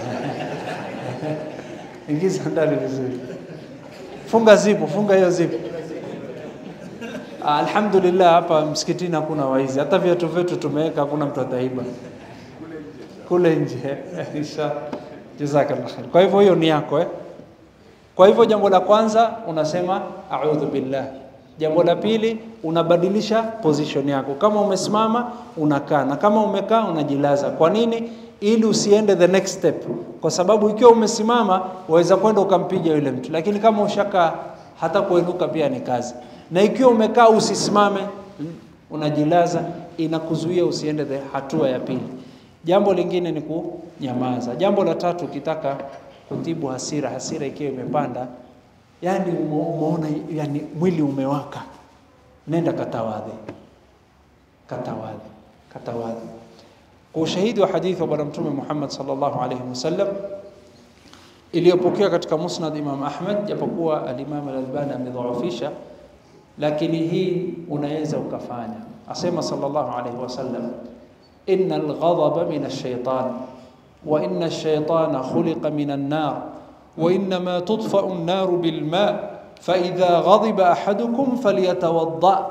Ingiza ndani vizuri, funga zipu, funga hiyo zipu. Alhamdulillah, hapa msikitini hakuna waizi, hata viatu vyetu tumeweka, hakuna mtu ataiba kule nje insha jazakallah khair. Kwa hivyo hiyo ni yako eh? Kwa hivyo jambo la kwanza unasema a'udhu billah. Jambo la pili unabadilisha position yako, kama umesimama unakaa, na kama umekaa unajilaza. Kwa nini? Ili usiende the next step, kwa sababu ikiwa umesimama waweza kwenda ukampiga yule mtu, lakini kama ushakaa hata kuinuka pia ni kazi. Na ikiwa umekaa usisimame, unajilaza, inakuzuia usiende the hatua ya pili. Jambo lingine ni kunyamaza. Jambo la tatu, ukitaka kutibu hasira, hasira ikiwa imepanda, yani umeona, yani mwili umewaka, nenda katawadhe, katawadhe, katawadhe. kwa ushahidi wa hadithi wa bwana mtume Muhammad sallallahu alaihi wasallam iliyopokea katika Musnad Imam Ahmad, japokuwa al-Imam al-Albani amedhaifisha, lakini hii unaweza ukafanya. Asema sallallahu alaihi wasallam, inna al-ghadaba min ash-shaytan wa inna ash-shaytana khuliqa min an-nar wa innama tudfa'u an-nar bil-ma' fa idha ghadiba ahadukum falyatawadda.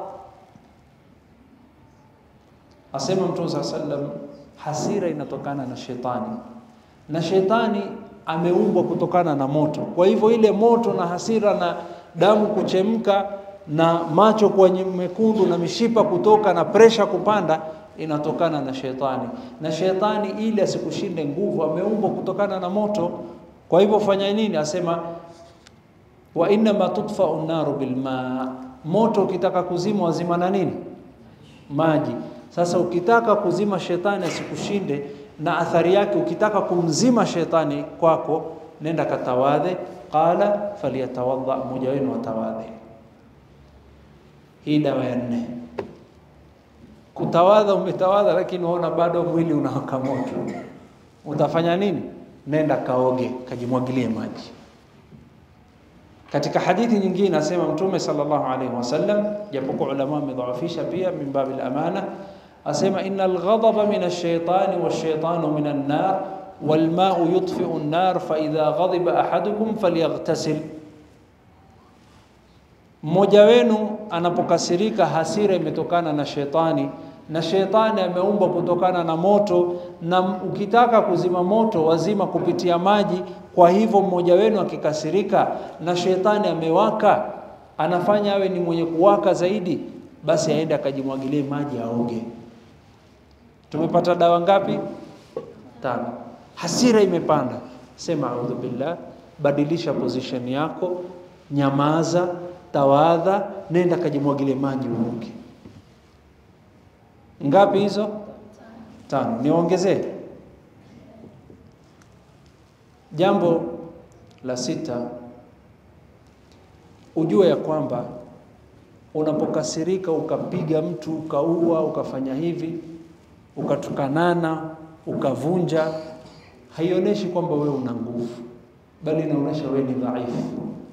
Asema Mtume sallallahu alaihi wasallam, hasira inatokana na shetani na shetani ameumbwa kutokana na moto. Kwa hivyo ile moto na hasira na damu kuchemka na macho kuwa mekundu na mishipa kutoka na presha kupanda inatokana na shetani, na shetani ili asikushinde nguvu ameumbwa kutokana na moto. Kwa hivyo fanya nini? Asema wa innama tudfau naru bilma, moto ukitaka kuzima wazima na nini? Maji. Sasa ukitaka kuzima shetani asikushinde na athari yake, ukitaka kumzima shetani kwako, nenda katawadhe. Qala falyatawadha, mmoja wenu atawadhe. Hii dawa ya nne. Kutawadha, umetawadha lakini waona bado mwili unawaka moto, utafanya nini? Nenda kaoge, kajimwagilie maji. Katika hadithi nyingine asema Mtume sallallahu alaihi wasallam, japokuwa ulama wamedhaifisha pia, min babil amana asema inna alghadaba min ash-shaytani wash-shaytanu min an-nar wal-ma'u yutfi'u an-nar fa idha ghadiba ahadukum falyaghtasil, mmoja wenu anapokasirika, hasira imetokana na shetani na shetani ameumbwa kutokana na moto, na ukitaka kuzima moto wazima kupitia maji. Kwa hivyo mmoja wenu akikasirika na shetani amewaka, anafanya awe ni mwenye kuwaka zaidi, basi aende akajimwagilie maji aoge. Tumepata dawa ngapi? Tano. Hasira imepanda, sema audhu billah, badilisha position yako, nyamaza, tawadha, nenda kajimwagilie maji uoge. Ngapi hizo? Tano. Niongezee jambo la sita, ujue ya kwamba unapokasirika ukapiga mtu ukaua ukafanya hivi ukatukanana ukavunja, haionyeshi kwamba wewe una nguvu, bali inaonyesha wewe ni dhaifu.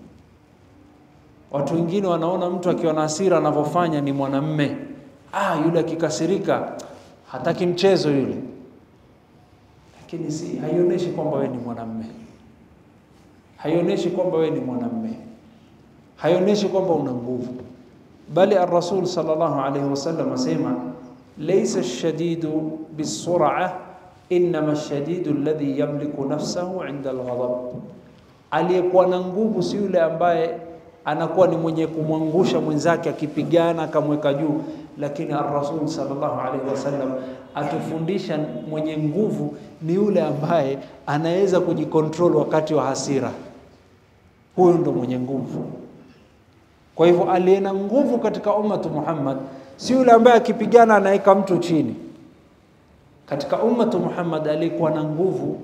Watu wengine wanaona mtu akiwa na hasira anavyofanya ni mwanamme, ah, yule akikasirika hataki mchezo yule, lakini si, haionyeshi kwamba wewe ni mwanamme, haionyeshi kwamba wewe ni mwanamme, haionyeshi kwamba una nguvu, bali ar-Rasul sallallahu alaihi wasallam asema laysa ash-shadidu bis-sur'a innama ash-shadidu alladhi yamliku nafsahu 'inda al-ghadab, aliyekuwa na nguvu si yule ambaye anakuwa ni mwenye kumwangusha mwenzake akipigana akamweka juu, lakini ar-Rasul sallallahu alaihi wasallam atufundisha mwenye nguvu ni yule ambaye anaweza kujikontrol wakati wa hasira. Huyo ndo mwenye nguvu. Kwa hivyo aliye na nguvu katika ummatu Muhammad si yule ambaye akipigana anaweka mtu chini. Katika ummatu Muhammad aliyekuwa na nguvu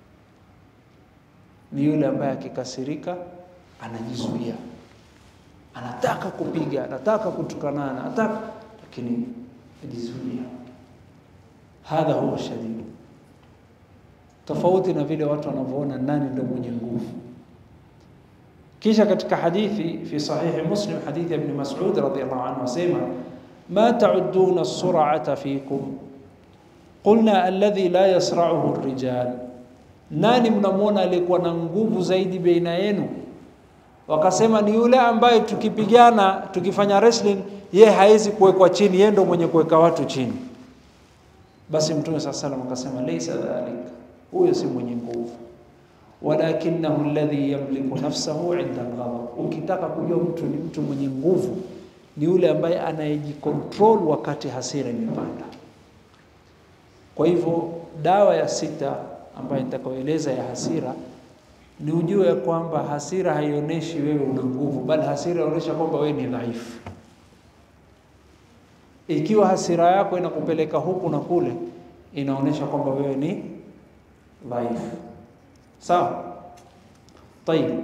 ni yule ambaye akikasirika anajizuia, anataka kupiga, anataka kutukanana, anataka lakini ajizuia. Hadha huwa shadid, tofauti na vile watu wanavyoona nani ndio mwenye nguvu. Kisha katika hadithi fi sahihi Muslim, hadithi ya Ibn Mas'ud radhiyallahu anhu asema ma ta'udduna as-sur'ata fikum qulna alladhi la yasra'uhu ar-rijal, nani mnamwona aliyekuwa na nguvu zaidi baina yenu? Wakasema ni yule ambaye tukipigana tukifanya wrestling, ye hawezi kuwekwa chini, yeye ndo mwenye kuweka watu chini. Basi Mtume saa salam akasema laysa dhalik, huyo si mwenye nguvu walakinahu alladhi yamliku nafsahu inda alghadab. Ukitaka kujua mtu ni mtu mwenye nguvu, ni yule ambaye anayejikontrol wakati hasira imepanda. Kwa hivyo dawa ya sita ambayo nitakayoeleza ya hasira ni ujue ya kwamba hasira haionyeshi wewe una nguvu, bali hasira inaonyesha kwamba wewe ni dhaifu. Ikiwa hasira yako inakupeleka huku na kule, inaonyesha kwamba wewe ni dhaifu. Sawa? Tayib.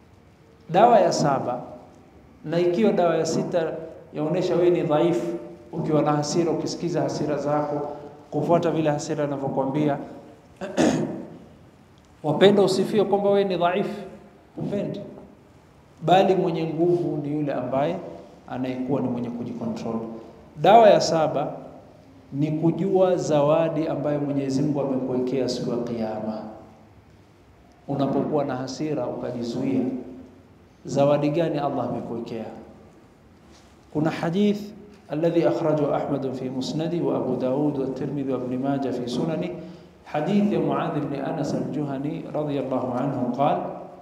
Dawa ya saba, na ikiwa dawa ya sita yaonesha wewe ni dhaifu, ukiwa na hasira, ukisikiza hasira zako, kufuata vile hasira inavyokwambia. Wapenda usifie kwamba wewe ni dhaifu, upendi, bali mwenye nguvu ni yule ambaye anayekuwa ni mwenye kujikontrol. Dawa ya saba ni kujua zawadi ambayo Mwenyezi Mungu amekuwekea siku ya Kiyama. Unapokuwa na hasira ukajizuia, zawadi gani Allah amekuwekea? Kuna hadith alladhi akhrajahu Ahmad fi musnadi wa Abu Daud wa Tirmidhi wa Ibn Majah fi sunani حديث معاذ بن أنس الجهني رضي الله عنه قال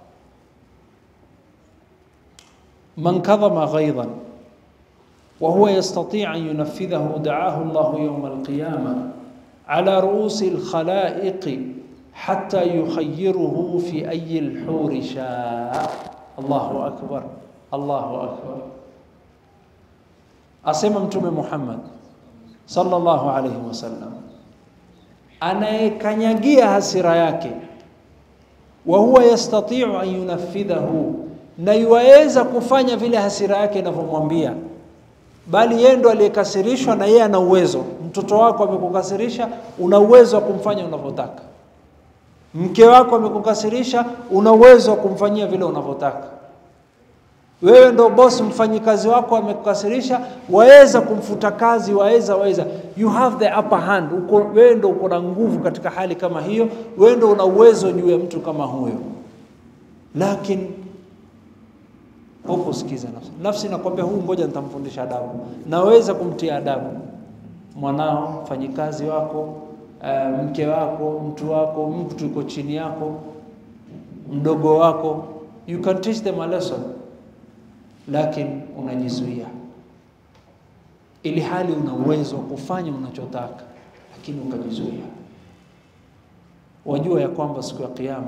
من كظم غيظا وهو يستطيع أن ينفذه دعاه الله يوم القيامة على رؤوس الخلائق حتى يخيره في أي الحور شاء الله أكبر الله أكبر أسمى متوم محمد صلى الله عليه وسلم anayekanyagia hasira yake wa huwa yastatiu an yunafidhahu, na yuwaweza kufanya vile hasira yake inavyomwambia, bali yeye ndo aliyekasirishwa na yeye ana uwezo. Mtoto wako amekukasirisha, una uwezo wa kumfanya unavyotaka. Mke wako amekukasirisha, una uwezo wa kumfanyia vile unavyotaka. Wewe ndo boss, mfanyikazi wako amekukasirisha, waweza kumfuta kazi, waweza waweza, you have the upper hand. Uko, wewe ndo uko na nguvu katika hali kama hiyo, wewe ndo una uwezo juu ya mtu kama huyo, lakini hukusikiza nafsi. Nafsi nakwambia huu, ngoja nitamfundisha adabu. Naweza kumtia adabu mwanao, mfanyikazi wako, uh, mke wako, mtu wako, mtu yuko chini yako, mdogo wako, you can teach them a lesson lakini unajizuia, ili hali una uwezo wa kufanya unachotaka, lakini ukajizuia. Wajua ya kwamba siku ya Kiyama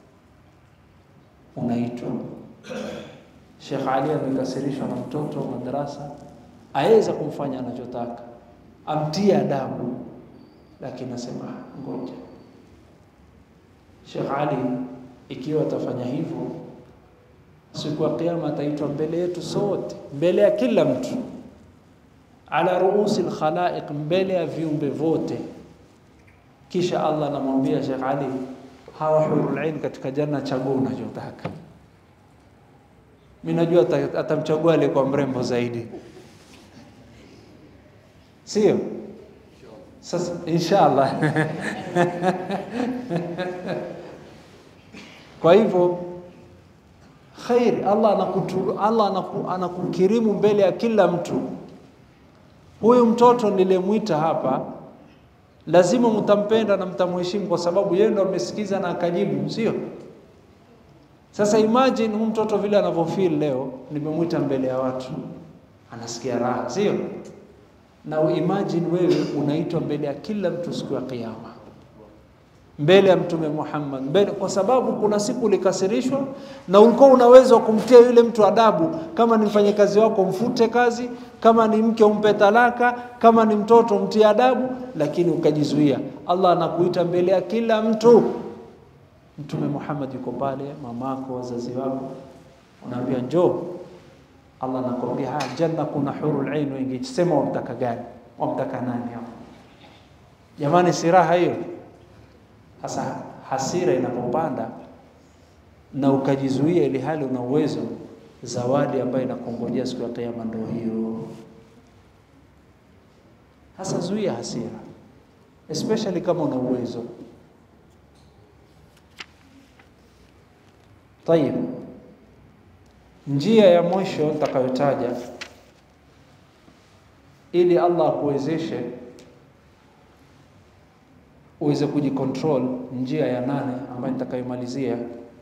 unaitwa. Sheikh Ali amekasirishwa na mtoto wa madarasa, aweza kumfanya anachotaka, amtie adabu, lakini asema ngoja. Sheikh Ali ikiwa atafanya hivyo siku ya kiyama ataitwa mbele yetu sote, mbele ya kila mtu, ala ruusi lkhalaiq, mbele ya viumbe vote. Kisha Allah anamwambia Sheikh Ali, hawa hurul ain katika janna, chagua unachotaka. Mimi najua atamchagua aliyekuwa mrembo zaidi, sio? Sasa inshallah kwa hivyo khairi Allah anakutu, Allah anaku, anakukirimu mbele ya kila mtu. Huyu mtoto nilemwita hapa, lazima mtampenda na mtamheshimu kwa sababu yeye ndo amesikiza na akajibu, sio? Sasa imagine huyu mtoto vile anavyofeel leo, nimemwita mbele ya watu, anasikia raha, sio? Na imagine wewe unaitwa mbele ya kila mtu siku ya Kiyama mbele ya Mtume Muhammad mbele, kwa sababu kuna siku ulikasirishwa na ulikuwa una uwezo wa kumtia yule mtu adabu. Kama ni mfanyakazi wako mfute kazi, kama ni mke umpe talaka, kama ni mtoto mtie adabu, lakini ukajizuia. Allah anakuita mbele ya kila mtu. Mtume Muhammad yuko pale, mamako, wazazi wako, unaambia njoo. Allah anakwambia haya, janna kuna hurul ain wengi, sema wamtaka gani? Wamtaka nani hapo? Jamani, si raha hiyo? Sasa hasira inapopanda na ukajizuia, ili hali una uwezo, zawadi ambayo inakungojea siku ya Kiyama ndio hiyo. Sasa zuia hasira, especially kama una uwezo. Tayib, njia ya mwisho nitakayotaja ili Allah akuwezeshe uweze kujicontrol. Njia ya nane ambayo nitakayomalizia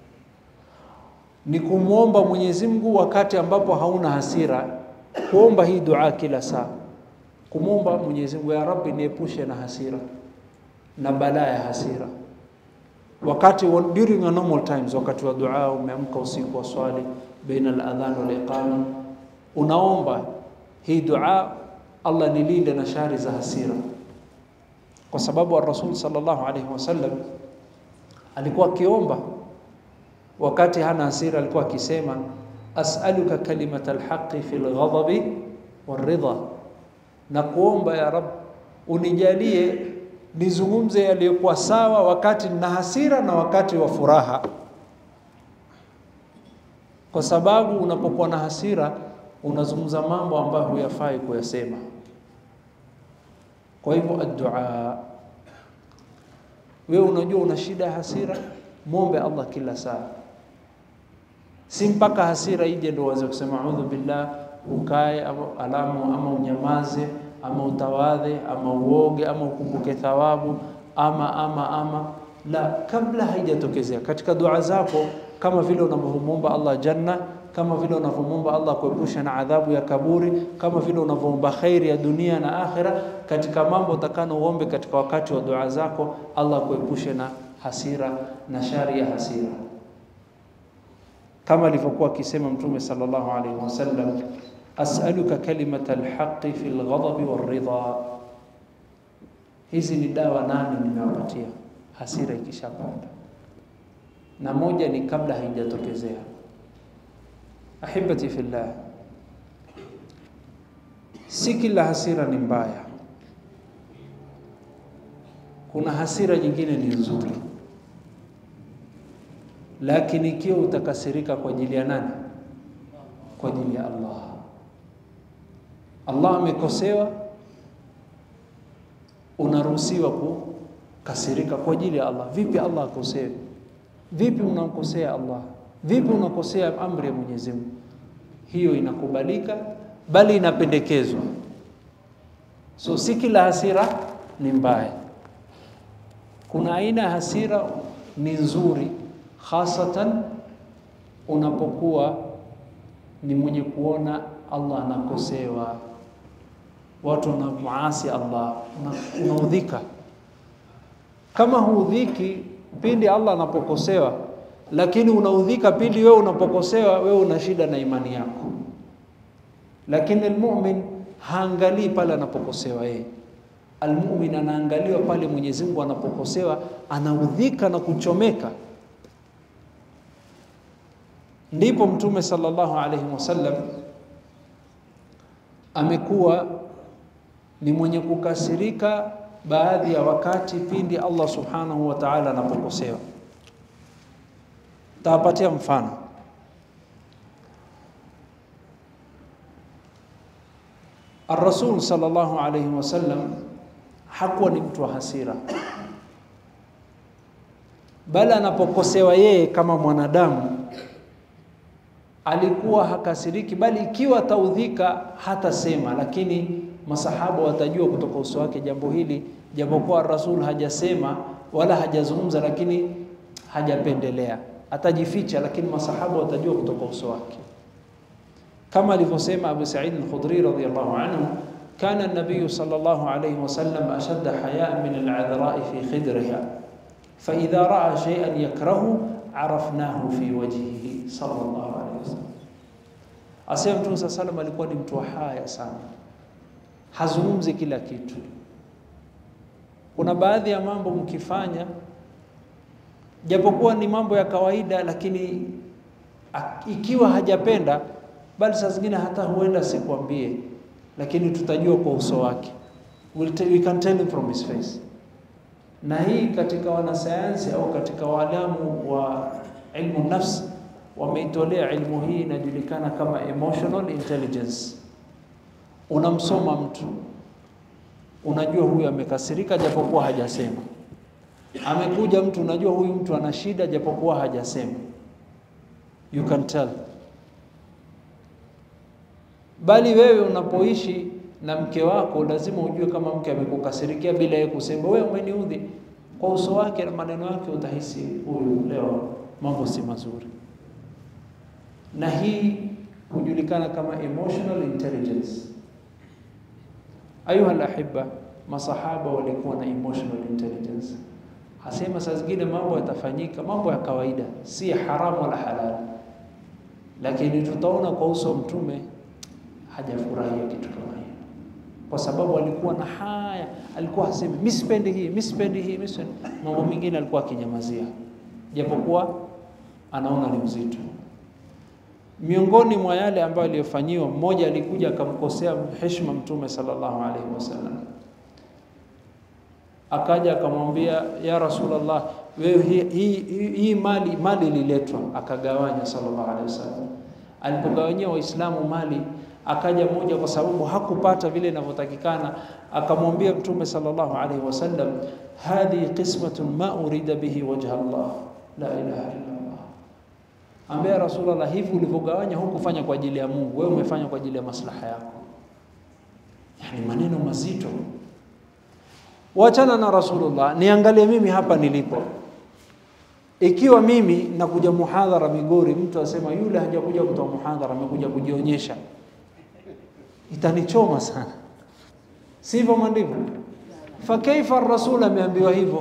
ni kumwomba Mwenyezi Mungu wakati ambapo hauna hasira, kuomba hii dua kila saa, kumwomba Mwenyezi Mungu, ya Rabbi, niepushe na hasira na balaa ya hasira. Wakati during a normal times, wakati wa dua, umeamka usiku wa swali baina al-adhan wal iqama, unaomba hii dua, Allah nilinde na shari za hasira kwa sababu Rasul sallallahu alaihi wasallam alikuwa akiomba wakati hana hasira, alikuwa akisema as'aluka kalimata alhaqi fi alghadabi waridha, na kuomba ya Rab, unijalie nizungumze yaliyokuwa sawa wakati nina hasira na wakati wa furaha, kwa sababu unapokuwa na hasira unazungumza mambo ambayo huyafai kuyasema. Kwa hivyo addua, wewe unajua una shida ya hasira, mwombe Allah kila saa, si mpaka hasira ije ndio uanze kusema audhu billah, ukae ama alamu ama unyamaze ama utawadhe ama uoge ama ukumbuke thawabu ama ama ama la, kabla haijatokezea katika dua zako, kama vile unavyomwomba Allah janna, kama vile unavyomwomba Allah kuepusha na adhabu ya kaburi, kama vile unavyoomba khairi ya dunia na akhira, katika mambo utakano uombe katika wakati wa dua zako, Allah kuepushe na hasira na shari ya hasira, kama alivyokuwa akisema Mtume sallallahu alaihi wasallam as'aluka kalimata alhaqi fi alghadabi waridha. Hizi ni dawa nane nimewapatia hasira ikishapanda, na moja ni kabla haijatokezea. Ahibati fillah, si kila hasira ni mbaya. Kuna hasira nyingine ni nzuri, lakini ikiwa utakasirika kwa ajili ya nani? Kwa ajili ya Allah Allah amekosewa, unaruhusiwa kukasirika kwa ajili ya Allah. Vipi Allah akosewe? Vipi unamkosea Allah? Vipi unakosea amri ya Mwenyezi Mungu? Hiyo inakubalika, bali inapendekezwa. So si kila hasira ni mbaya. Kuna aina ya hasira ni nzuri, hasatan unapokuwa ni mwenye kuona Allah anakosewa watu wanamuasi Allah, unaudhika. Kama huudhiki pindi Allah anapokosewa, lakini unaudhika pindi wewe unapokosewa, wewe una shida na imani yako. Lakini almu'min haangalii pale anapokosewa yeye. Almu'min anaangaliwa pale Mwenyezi Mungu anapokosewa, anaudhika na kuchomeka. Ndipo Mtume sallallahu alaihi wasallam amekuwa ni mwenye kukasirika baadhi ya wakati pindi Allah subhanahu wa ta'ala anapokosewa. Tawapatia mfano. Ar-Rasul sallallahu alayhi wasallam hakuwa ni mtu wa hasira, bali anapokosewa yeye kama mwanadamu alikuwa hakasiriki, bali ikiwa ataudhika hatasema, lakini masahaba watajua kutoka uso wake jambo hili, japokuwa Rasul hajasema wala hajazungumza, lakini hajapendelea, atajificha, lakini masahaba watajua kutoka uso wake, kama alivyosema Abu Sa'id al-Khudri radhiyallahu anhu, kana an-nabiy sallallahu alayhi wasallam ashadda haya'an min al-'adhra'i fi khidriha fa idha ra'a shay'an yakrahu arafnahu fi wajhihi sallallahu alayhi wasallam. Asema Mtume saa salam alikuwa ni mtu wa haya sana, hazungumzi kila kitu. Kuna baadhi ya mambo mkifanya, japokuwa ni mambo ya kawaida, lakini ikiwa hajapenda, bali saa zingine hata huenda sikwambie, lakini tutajua kwa uso wake. We'll we can tell him from his face. Na hii katika wanasayansi au katika waalamu wa ilmu nafsi wameitolea ilmu hii inajulikana kama emotional intelligence. Unamsoma mtu, unajua huyu amekasirika japokuwa hajasema. Amekuja mtu, unajua huyu mtu ana shida japokuwa hajasema. You can tell. Bali wewe unapoishi na mke wako lazima ujue kama mke amekukasirikia bila yeye kusema, wewe umeniudhi. Kwa uso wake na maneno yake utahisi huyu leo mambo si mazuri na hii hujulikana kama emotional intelligence. Ayuha alahibba, masahaba walikuwa na emotional intelligence. Hasema saa zingine mambo yatafanyika, mambo ya kawaida, si haramu wala halali, lakini tutaona kwa uso mtume hajafurahia kitu kama hiyo, kwa sababu alikuwa na haya, alikuwa hasemi mimi sipendi hii, mimi sipendi hii, mimi sipendi. Mambo mengine alikuwa akinyamazia, japokuwa anaona ni mzito Miongoni mwa yale ambayo aliyofanyiwa, mmoja alikuja akamkosea heshima Mtume sallallahu alaihi wasallam, akaja akamwambia ya Rasulullah, wewe hii hi, hi, hi mali mali ililetwa, akagawanya sallallahu alaihi wasallam. Alipogawanyia Waislamu mali, akaja mmoja kwa sababu hakupata vile inavyotakikana, akamwambia Mtume sallallahu alaihi wasallam, hadhi qismatun ma urida bihi wajha Allah la ilaha illa Allah. Ambia Rasulullah, hivi ulivyogawanya hukufanya kwa ajili ya Mungu, wewe umefanya kwa ajili ya maslaha yako. Yani maneno mazito. Wachana na Rasulullah, niangalie mimi hapa nilipo. Ikiwa mimi nakuja muhadhara Migori, mtu asema yule hajakuja kutoa muhadhara, amekuja kujionyesha, itanichoma sana, sivyo mandivyo? Fa kaifa rasul ameambiwa hivyo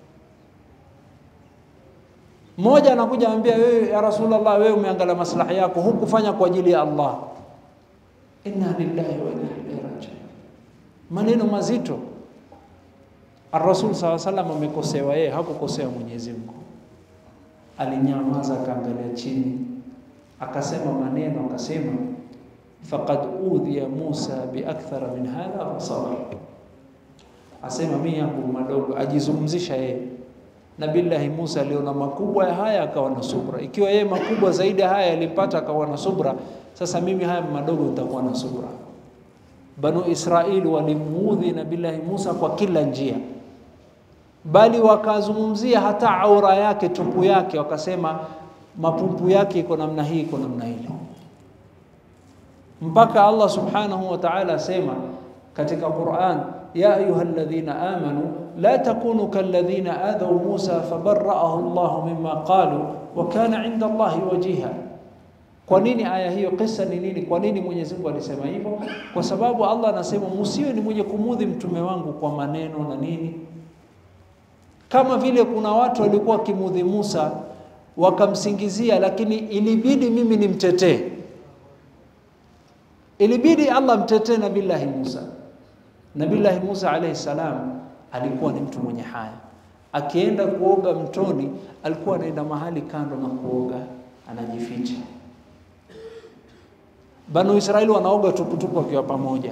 mmoja anakuja anambia wewe ya Rasulullah, wewe umeangalia maslahi yako, hukufanya kwa ajili ya Allah. Inna lillahi wa inna ilaihi rajiun. Maneno mazito. Ar-Rasul saw sallam amekosewa yeye, hakukosea Mwenyezi Mungu. Alinyamaza, akaangalia chini, akasema maneno, akasema faqad udhiya Musa biakthara min hadha fasabar, asema mimi yangu madogo, ajizungumzisha yeye Nabillahi Musa aliona makubwa ya haya akawa na subra. Ikiwa yeye makubwa zaidi ya haya alipata akawa na subra, sasa mimi haya madogo nitakuwa na subra. Banu Israili walimuudhi Nabillahi Musa kwa kila njia, bali wakazungumzia hata aura yake, tupu yake, wakasema mapumpu yake iko namna hii, iko namna ile, mpaka Allah subhanahu wa ta'ala asema katika Qur'an ya ayuha alladhina amanu la takunu kalladhina adhaw Musa fabarra'ahu Allah mimma qalu wa kana 'inda Allahi wajiha. Kwa nini aya hiyo? Kisa ni nini? Kwa nini Mwenyezi Mungu alisema hivyo? Kwa sababu Allah anasema msiwe ni mwenye kumudhi mtume wangu kwa maneno na nini, kama vile kuna watu walikuwa wakimudhi Musa wakamsingizia, lakini ilibidi mimi nimtetee, ilibidi Allah mtetee Nabillahi Musa. Nabillahi Musa alayhi salam alikuwa ni mtu mwenye haya. Akienda kuoga mtoni, alikuwa anaenda mahali kando na kuoga, anajificha. Banu Israeli wanaoga tuputupu wakiwa pamoja.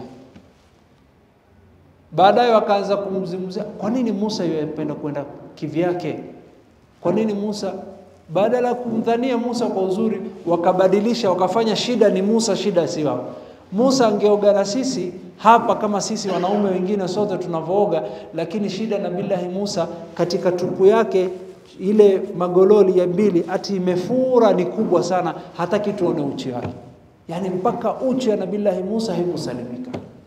Baadaye wakaanza kumzungumzia, kwa nini Musa yapenda kwenda kivyake? Kwa nini Musa badala ya kumdhania Musa kwa uzuri, wakabadilisha wakafanya shida ni Musa, shida si wao. Musa angeoga na sisi hapa kama sisi wanaume wengine sote tunavyooga, lakini shida na billahi Musa katika tupu yake ile magololi ya mbili ati imefura ni kubwa sana, hataki tuone uchi wake, yaani mpaka uchi ya nabillahi Musa haikusalimika.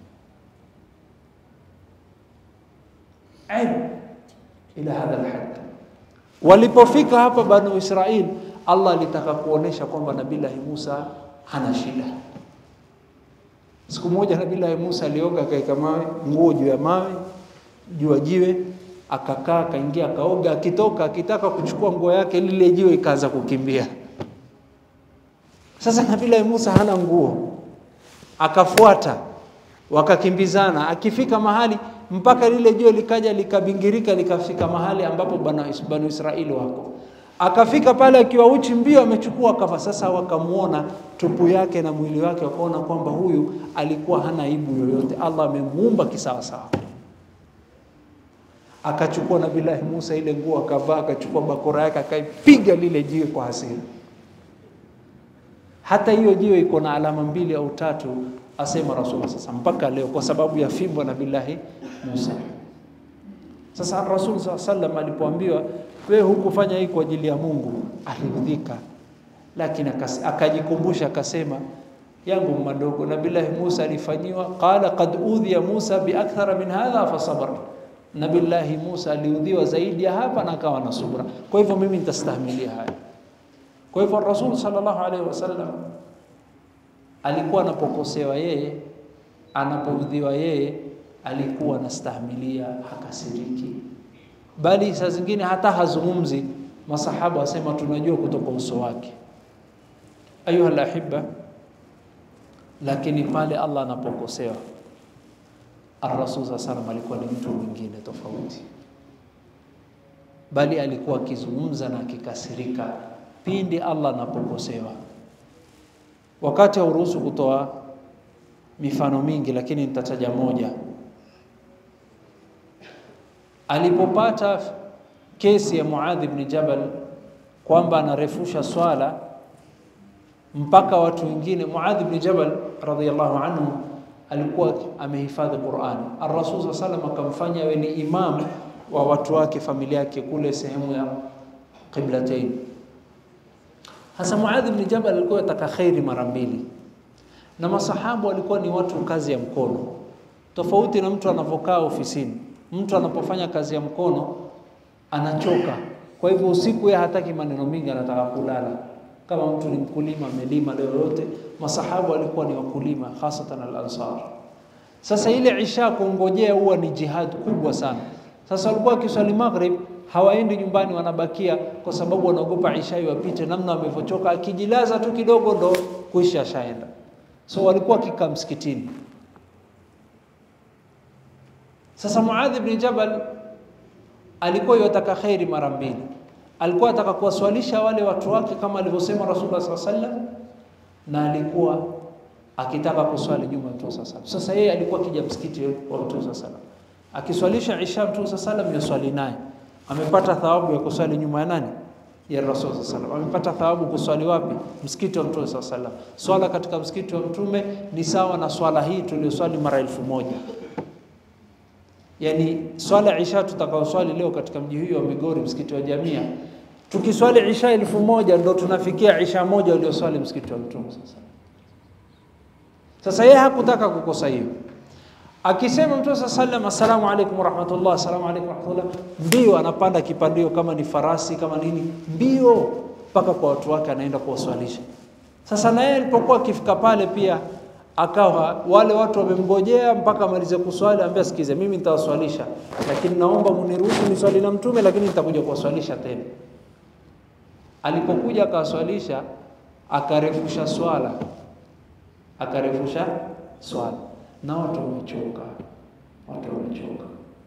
Aib ila hadha alhad. Walipofika hapa Banu Israil, Allah alitaka kuonesha kwamba nabillahi Musa hana shida. Siku moja Nabii Musa alioga, akaeka mawe nguo juu ya mawe juu ya jiwe, akakaa akaingia, akaoga. Akitoka akitaka kuchukua nguo yake, lile jiwe ikaanza kukimbia. Sasa Nabii Musa hana nguo, akafuata, wakakimbizana. Akifika mahali mpaka lile jiwe likaja likabingirika, likafika mahali ambapo Banu Israeli wako akafika pale akiwa uchi mbio, amechukua kafa. Sasa wakamuona tupu yake na mwili wake, wakaona kwamba huyu alikuwa hana aibu yoyote, Allah amemuumba kisawasawa. Akachukua Nabillahi Musa ile nguo akavaa, akachukua bakora yake akaipiga lile jiwe kwa hasira. Hata hiyo jiwe iko na alama mbili au tatu, asema Rasul sasa mpaka leo, kwa sababu ya fimbo Nabillahi Musa. Sasa Rasul saa sallam alipoambiwa wewe hukufanya hii kwa ajili ya Mungu, aliudhika, lakini akajikumbusha akasema, yangu madogo. Nabillahi Musa alifanyiwa, qala qad udhiya Musa biakthara min hadha fasabar. Nabillahi Musa aliudhiwa zaidi ya hapa na akawa na subra, kwa hivyo mimi nitastahimilia haya. Kwa hivyo Rasul sallallahu alaihi wasallam alikuwa anapokosewa yeye, anapoudhiwa yeye, alikuwa anastahimilia, hakasiriki bali saa zingine hata hazungumzi. Masahaba wasema tunajua kutoka uso wake, ayuha alahibba. Lakini pale Allah anapokosewa, Ar-Rasul saa salam alikuwa ni mtu mwingine tofauti, bali alikuwa akizungumza na akikasirika pindi Allah anapokosewa. Wakati hauruhusu kutoa mifano mingi, lakini nitataja moja. Alipopata kesi ya Muadh ibn Jabal kwamba anarefusha swala mpaka watu wengine. Muadh ibn Jabal radhiyallahu anhu alikuwa amehifadhi Qur'an. Ar-Rasul sallallahu alayhi wasallam akamfanya awe ni imam wa watu wake, familia yake kule sehemu ya Qiblatain. Hasa Muadh ibn Jabal alikuwa ataka khairi mara mbili, na masahabu walikuwa ni watu kazi ya mkono, tofauti na mtu anavyokaa ofisini. Mtu anapofanya kazi ya mkono anachoka, kwa hivyo usiku yeye hataki maneno mingi, anataka kulala. Kama mtu ni mkulima, amelima leo yote. Masahabu walikuwa ni wakulima, hasatan al-Ansar. Sasa ile isha kungojea huwa ni jihad kubwa sana. Sasa walikuwa wakiswali maghrib hawaendi nyumbani, wanabakia kwa sababu wanaogopa isha iwapite, namna wamevyochoka. Akijilaza tu kidogo ndo kuisha ashaenda. So walikuwa wakikaa msikitini. Sasa Muadh ibn Jabal alikuwa yataka khairi mara mbili. Alikuwa ataka kuwaswalisha wale watu wake kama alivyosema Rasulullah sallallahu alaihi wasallam, na alikuwa akitaka kuswali nyuma ya Mtume sallallahu alaihi wasallam. Sasa yeye alikuwa akija msikiti wa Mtume sallallahu alaihi wasallam akiswalisha isha, Mtume sallallahu alaihi wasallam yaswali naye, amepata thawabu ya kuswali nyuma ya nani? Ya Rasul sallallahu alaihi wasallam. Amepata thawabu kuswali wapi? Msikiti wa Mtume sallallahu alaihi wasallam. Swala katika msikiti wa Mtume ni sawa na swala hii tuliyoswali mara elfu moja yani swala isha tutakaoswali leo katika mji huu wa Migori, msikiti wa Jamia, tukiswali isha elfu moja ndo tunafikia isha moja ulioswali msikiti wa Mtume. Sasa sasa yeye hakutaka kukosa hiyo, akisema Mtume saa sallam, assalamu alaikum warahmatullah, assalamu alaikum warahmatullah, mbio anapanda kipandio, kama ni farasi kama nini, mbio mpaka kwa watu wake, anaenda kuwaswalisha. Sasa na yeye alipokuwa akifika pale pia akawa wale watu wamemngojea mpaka amalize kuswali, ambia sikize, mimi nitawaswalisha, lakini naomba muniruhusu niswali na Mtume, lakini nitakuja kuwaswalisha tena. Alipokuja akawaswalisha, akarefusha swala, akarefusha swala, na watu wamechoka, watu wamechoka.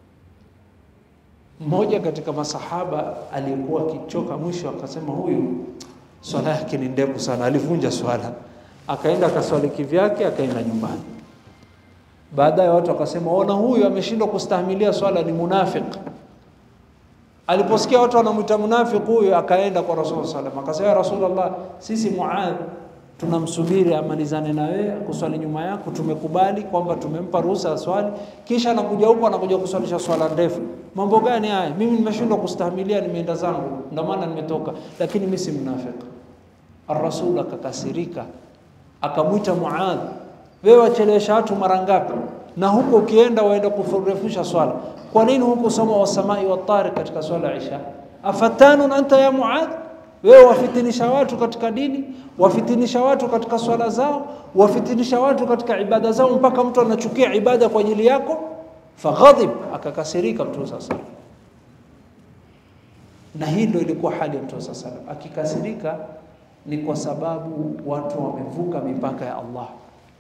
Mmoja katika masahaba aliyekuwa akichoka mwisho akasema, huyu swala yake ni ndefu sana, alivunja swala akaenda akaswali kivyake, akaenda nyumbani. Baadaye watu wakasema, ona, huyu ameshindwa kustahimilia swala, ni munafik. Aliposikia watu wanamwita munafik huyu, akaenda kwa Rasul sallam, akasema, ya Rasulullah, sisi Muadh tunamsubiri amalizane na wewe kuswali nyuma yako, tumekubali kwamba tumempa ruhusa ya swali, kisha anakuja huko anakuja kuswalisha swala ndefu. Mambo gani haya? Mimi nimeshindwa kustahimilia, nimeenda zangu, ndio maana nimetoka, lakini mimi si munafik. Ar-Rasul akakasirika akamwita Muadh, wewe wachelewesha watu mara ngapi? Na huko ukienda waenda kurefusha swala, kwa nini huko soma wasamai watari katika swala ya Isha? Afatanun anta ya Muadh, wewe wafitinisha watu katika dini, wafitinisha watu katika swala zao, wafitinisha watu katika ibada zao, mpaka mtu anachukia ibada kwa ajili yako. Faghadhib, akakasirika Mtume sasa. Na hii ndio ilikuwa hali ya Mtume sasa, akikasirika ni kwa sababu watu wamevuka mipaka ya Allah.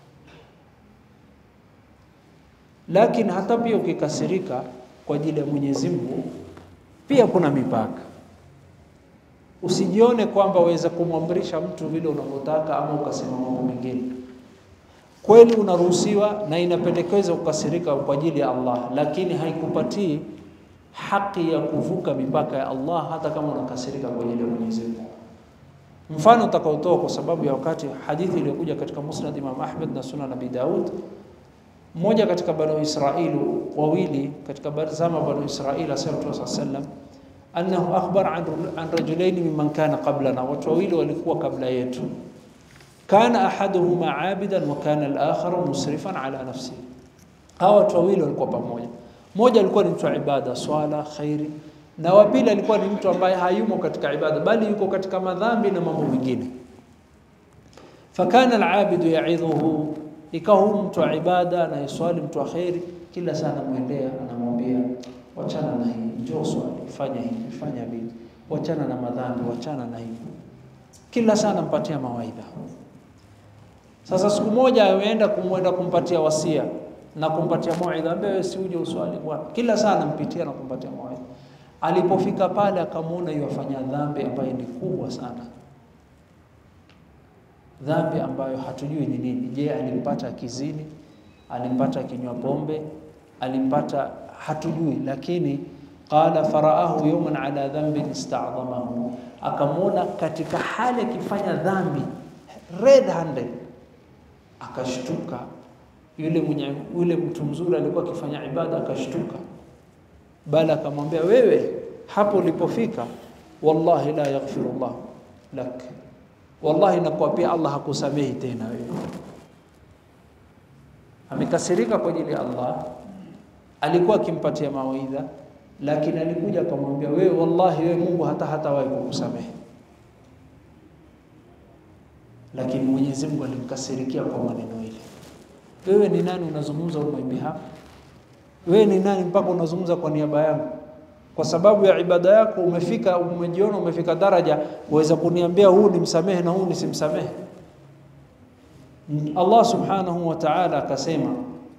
Lakini hata pia ukikasirika kwa ajili ya Mwenyezi Mungu, pia kuna mipaka. Usijione kwamba waweza kumwamrisha mtu vile unavyotaka ama ukasema mambo mengine. Kweli unaruhusiwa na inapendekeza kukasirika kwa ajili ya Allah, lakini haikupatii haki ya kuvuka mipaka ya Allah hata kama unakasirika kwa ajili ya Mwenyezi Mungu. Mfano utakaotoa kwa sababu ya wakati, hadithi iliyokuja katika Musnad Imam Ahmad na Sunan Abi Daud, mmoja katika Banu Israili wawili katika zama Banu Israili, asema Mtume sallallahu alayhi wasallam annahu akhbara an, an rajulaini mimman kana qablana, watu wawili walikuwa kabla yetu. Kana ahaduhuma abidan wa kana al-akharu musrifan ala nafsihi. Hawa watu wawili walikuwa pamoja, mmoja alikuwa ni mtu wa ibada, swala, khairi na wa pili alikuwa ni mtu ambaye hayumo katika ibada bali yuko katika madhambi na mambo mengine. Fakana alabidu yaidhuhu, ikawa huyu mtu wa ibada anayeswali, mtu wa kheri, kila saa anamwendea, anamwambia wachana na hii, njoo swali, fanya hivi, fanya vile, wachana na madhambi, wachana na hivi. Kila saa anampatia mawaidha. Sasa siku moja ameenda kumwenda kumpatia wasia na kumpatia mawaidha, ambaye wewe si uje uswali bwana. Kila saa anampitia na kumpatia mawaidha. Alipofika pale akamwona yafanya dhambi ambayo ni kubwa sana. dhambi ambayo hatujui ni nini. Je, alimpata akizini? Alimpata akinywa pombe? Alimpata hatujui, lakini qala faraahu yawman ala dhanbin ista'dhamahu, akamwona katika hali akifanya dhambi red handed, akashtuka. Yule mwenye yule mtu mzuri alikuwa akifanya ibada akashtuka, bali akamwambia wewe, hapo ulipofika, wallahi la yaghfiru Allah lak, wallahi nakuapia Allah hakusamehi tena wewe. Amekasirika kwa ajili ya Allah, alikuwa akimpatia mawaidha, lakini alikuja akamwambia wewe, wallahi wewe Mungu hata hatawahi kukusamehe. Lakini Mwenyezi Mungu alimkasirikia kwa maneno ile. Wewe ni nani unazungumza on my behalf? Wewe ni nani mpaka unazungumza kwa niaba yangu? Kwa sababu ya ibada yako umefika, umejiona umefika daraja uweza kuniambia huu nimsamehe na huu nisimsamehe? Allah subhanahu wa ta'ala akasema,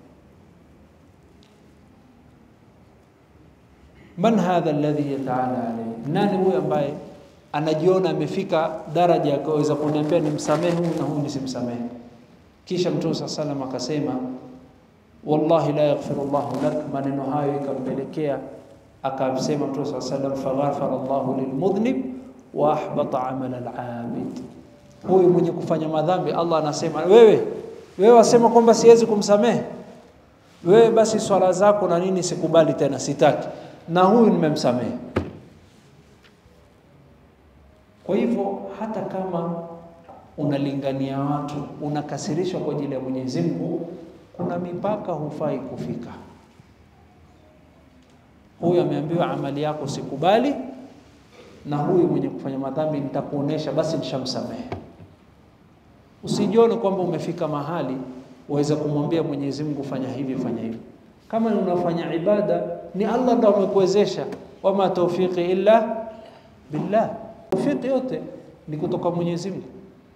man hadha alladhi yataala alayhi, nani huyu ambaye anajiona amefika daraja akaweza kuniambia nimsamehe huyu na huyu nisimsamehe? Kisha Mtume saa salam akasema wallahi la yaghfiru llahu lak. Maneno hayo ikampelekea akasema Mtume saa salam faghafara llahu lilmudhnib wa ahbata amala alabid, huyu mwenye kufanya madhambi Allah anasema wewe, wewe wasema kwamba siwezi kumsamehe wewe, basi swala zako na nini sikubali tena, sitaki, na huyu nimemsamehe. Kwa hivyo hata kama unalingania watu, unakasirishwa kwa ajili ya Mwenyezi Mungu, kuna mipaka hufai kufika. Huyu ameambiwa amali yako sikubali, na huyu mwenye kufanya madhambi nitakuonesha, basi nishamsamehe. Usijione kwamba umefika mahali waweza kumwambia Mwenyezi Mungu fanya hivi fanya hivi. Kama unafanya ibada, ni Allah ndo amekuwezesha, wama tawfiqi illa billah. Tawfiqi yote ni kutoka Mwenyezi Mungu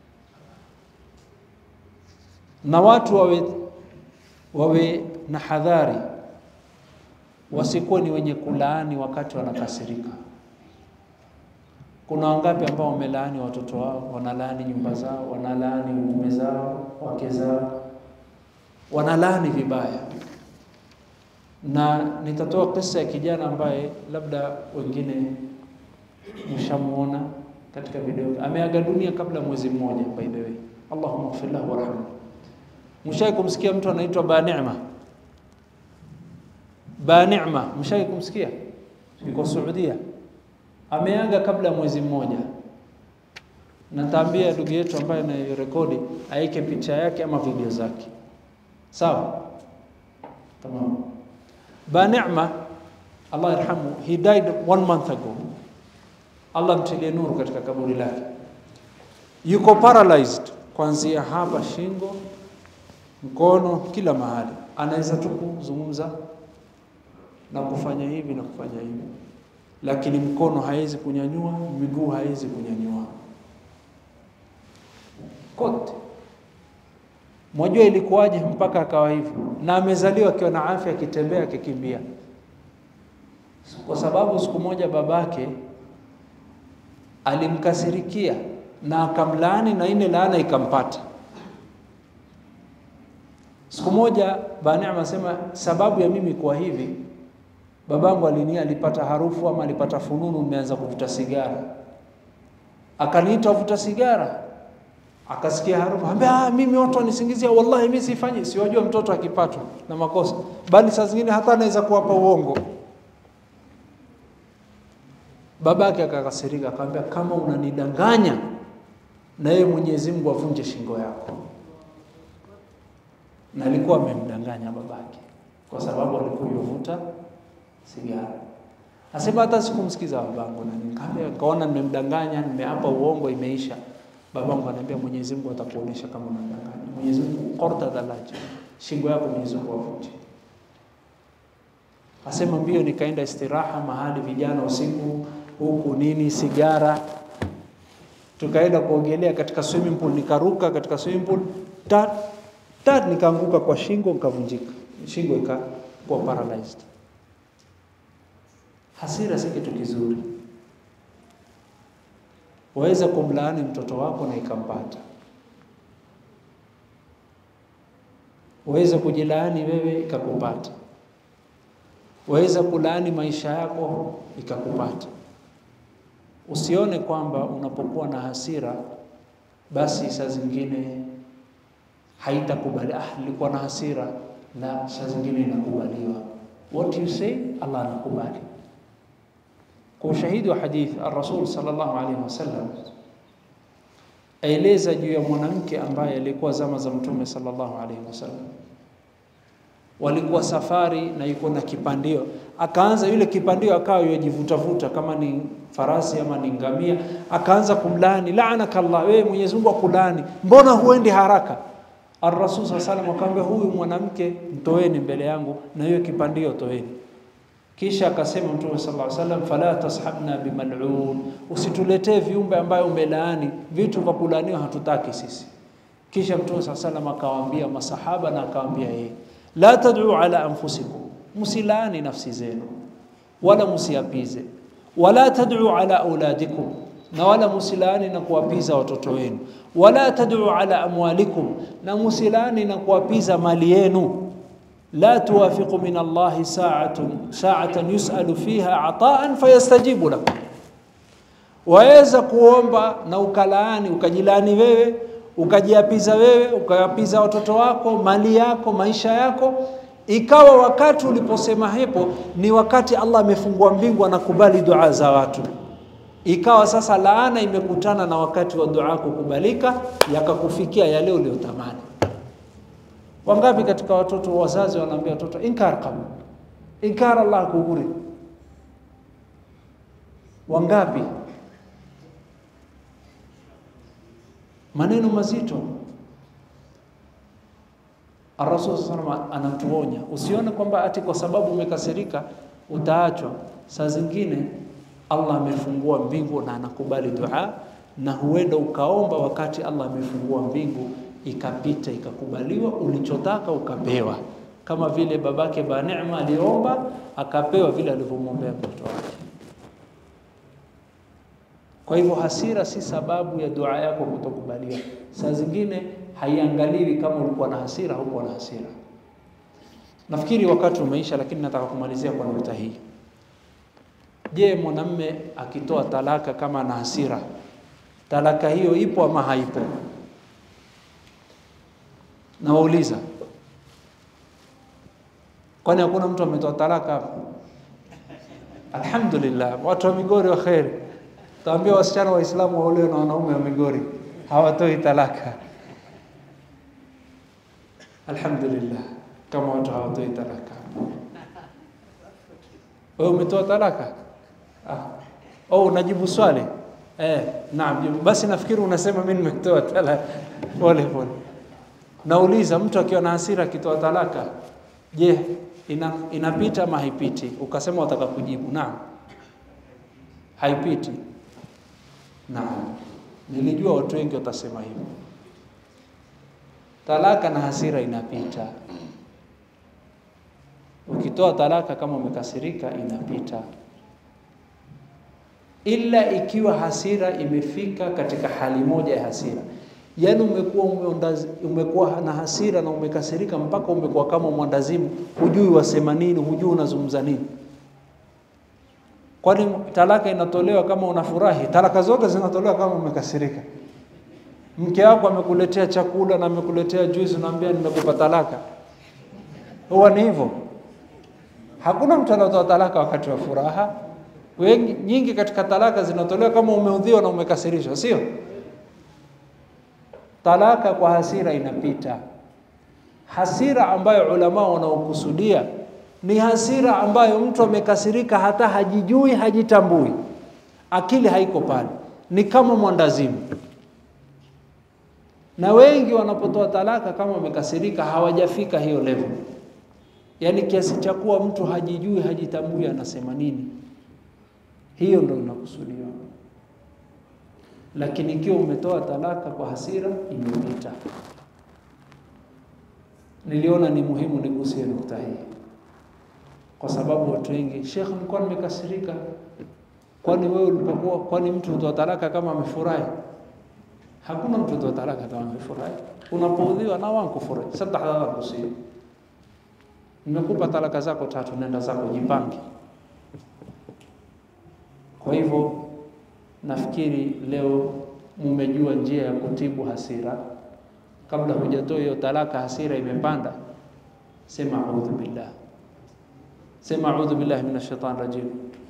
na watu wawe, wawe na hadhari, wasikuwe ni wenye kulaani wakati wanakasirika. Kuna wangapi ambao wamelaani watoto wao, wanalaani nyumba zao, wanalaani mume zao, wake zao, wanalaani vibaya. Na nitatoa kisa ya kijana ambaye labda wengine mshamuona katika video, ameaga dunia kabla mwezi mmoja, by the way. Allahumma ighfir lahu warhamhu. Mshai kumsikia mtu anaitwa Banima? Banima, mshai kumsikia? Yuko Saudia, ameaga kabla ya mwezi mmoja. Nataambia ndugu yetu ambaye anarekodi aike picha yake ama video zake, sawa? Tamam. Banima, Allah yarhamu, he died one month ago. Allah mtilie nuru katika kaburi lake. Yuko paralyzed kuanzia hapa shingo mkono kila mahali, anaweza tu kuzungumza na kufanya hivi na kufanya hivi, lakini mkono hawezi kunyanyua, miguu hawezi kunyanyua kote. Mwajua ilikuwaje mpaka akawa hivyo? Na amezaliwa akiwa na afya, akitembea, akikimbia, kwa sababu siku moja babake alimkasirikia na akamlaani, na ile laana ikampata. Siku moja Banema asema sababu ya mimi kuwa hivi, babangu alinia, alipata harufu ama alipata fununu, nimeanza kuvuta sigara, akaniita vuta sigara, akasikia harufu, ambia ah, mimi watu wanisingizia, wallahi mimi sifanyi. Siwajua mtoto akipatwa na makosa, bali saa zingine hata anaweza kuwapa uongo. Babake akakasirika, akamwambia kama unanidanganya, na yeye Mwenyezi Mungu avunje shingo yako na alikuwa amemdanganya babake kwa sababu alikuwa yuvuta sigara. Asema hata sikumsikiza babangu, na nikamwambia kaona nimemdanganya, nimeapa uongo, imeisha. Babangu ananiambia Mwenyezi Mungu atakuonesha kama unadanganya. Mwenyezi Mungu qorta dhalaji, shingo yako Mwenyezi Mungu avunje. Asema mbio, nikaenda istiraha mahali vijana usiku huku nini sigara, tukaenda kuogelea katika swimming pool, nikaruka katika swimming pool tat tat nikaanguka kwa shingo nikavunjika, shingo ikakuwa paralyzed. Hasira si kitu kizuri, waweza kumlaani mtoto wako na ikampata. waweza kujilaani wewe ikakupata, waweza kulaani maisha yako ikakupata. Usione kwamba unapokuwa na hasira basi saa zingine haitakubali. Ah, nilikuwa na hasira, na saa zingine inakubaliwa. What you say Allah anakubali. Kwa ushahidi wa hadithi, ar-Rasul sallallahu alaihi wasallam aeleza juu ya mwanamke ambaye alikuwa zama za Mtume sallallahu alaihi wasallam, walikuwa safari na yuko na kipandio, akaanza yule kipandio akawa yajivutavuta kama ni farasi ama ni ngamia, akaanza kumlaani, laanaka Allah, wewe Mwenyezi Mungu akulaani, mbona huendi haraka? Ar-Rasul sallallahu alaihi wasallam akamwambia, huyu mwanamke mtoeni mbele yangu na hiyo kipandio toeni. Kisha akasema Mtume sallallahu alaihi wasallam, fala tashabna bimal'un, usituletee viumbe ambayo umelaani, vitu vya kulaaniwa hatutaki sisi. Kisha Mtume sallallahu alaihi wasallam akawaambia masahaba na akawaambia yeye, la tad'u ala anfusikum, msilaani nafsi zenu wala msiapize, wala tad'u ala auladikum, na wala msilaani na kuwapiza watoto wenu, wala tad'u ala amwalikum, na msilaani na kuwapiza mali yenu la tuwafiqu min Allahi sa'atun sa'atan yus'alu fiha ata'an fayastajibu lakum, waweza kuomba na ukalaani ukajilaani wewe ukajiapiza wewe ukawapiza watoto wako mali yako maisha yako, ikawa wakati uliposema hapo ni wakati Allah amefungua mbingu anakubali dua za watu, ikawa sasa laana imekutana na wakati wa dua kukubalika, yakakufikia yale uliyotamani. Wangapi katika watoto wazazi wanaambia watoto inkar qabul, inkar Allah kuguri. Wangapi? Maneno mazito. Ar-Rasul sallallahu alaihi wasallam anatuonya, usione kwamba ati kwa sababu umekasirika utaachwa. Saa zingine Allah amefungua mbingu na anakubali dua, na huenda ukaomba wakati Allah amefungua mbingu ikapita ikakubaliwa, ulichotaka ukapewa, kama vile babake ba Neema aliomba akapewa vile alivyomwombea mtoto wake. Kwa hivyo hasira si sababu ya dua yako kutokubaliwa. Saa zingine haiangaliwi kama ulikuwa na hasira au hukuwa na hasira. Nafikiri wakati umeisha, lakini nataka kumalizia kwa nukta hii. Je, mwanamme akitoa talaka kama ana hasira, talaka hiyo ipo ama haipo? Nawauliza, kwani hakuna mtu ametoa talaka hapa? Alhamdulillah, watu wa Migori wa kheri. Taambia wasichana Waislamu waolewe na wanaume wa Migori, hawatoi talaka. Alhamdulillah, kama watu hawatoi talaka. Wewe umetoa talaka? Ah. Oh, unajibu swali? Eh, naam. Basi nafikiri unasema mimi nimetoa talaka. Pole pole. Nauliza, mtu akiwa na hasira akitoa talaka, je, ina, inapita ama haipiti? Ukasema wataka kujibu naam, haipiti. Naam, nilijua watu wengi watasema hivyo. Talaka na hasira inapita. Ukitoa talaka kama umekasirika, inapita, ila ikiwa hasira imefika katika hali moja ya hasira Yaani umekuwa umekuwa na hasira na umekasirika mpaka umekuwa kama mwandazimu, hujui wasema nini, hujui unazungumza nini. Kwani talaka inatolewa kama unafurahi? Talaka zote zinatolewa kama umekasirika. Mke wako amekuletea chakula na amekuletea juice, unaambia nimekupa talaka, huwa ni hivyo? Hakuna mtu anatoa talaka wakati wa furaha. Wengi nyingi katika talaka zinatolewa kama umeudhiwa na umekasirishwa, sio? Talaka kwa hasira inapita. Hasira ambayo ulama wanaokusudia ni hasira ambayo mtu amekasirika hata hajijui, hajitambui, akili haiko pale, ni kama mwandazimu. Na wengi wanapotoa talaka kama wamekasirika, hawajafika hiyo level, yaani kiasi cha kuwa mtu hajijui, hajitambui anasema nini. Hiyo ndio inakusudiwa lakini ikiwa umetoa talaka kwa hasira imepita. Niliona ni muhimu nigusie nukta hii, kwa sababu watu wengi, Sheikh, nilikuwa nimekasirika. Kwani wewe ulipokuwa, kwani mtu hutoa talaka kama amefurahi? Hakuna mtu hutoa talaka kama amefurahi. unapoudhiwa na wankufure saddex dada kusiyo nimekupa talaka zako tatu, nenda zako, jipange. Kwa hivyo nafikiri leo mumejua njia ya kutibu hasira. Kabla hujatoa hiyo talaka, hasira imepanda, sema audhu billah, sema audhu billahi minash shaitani rajim.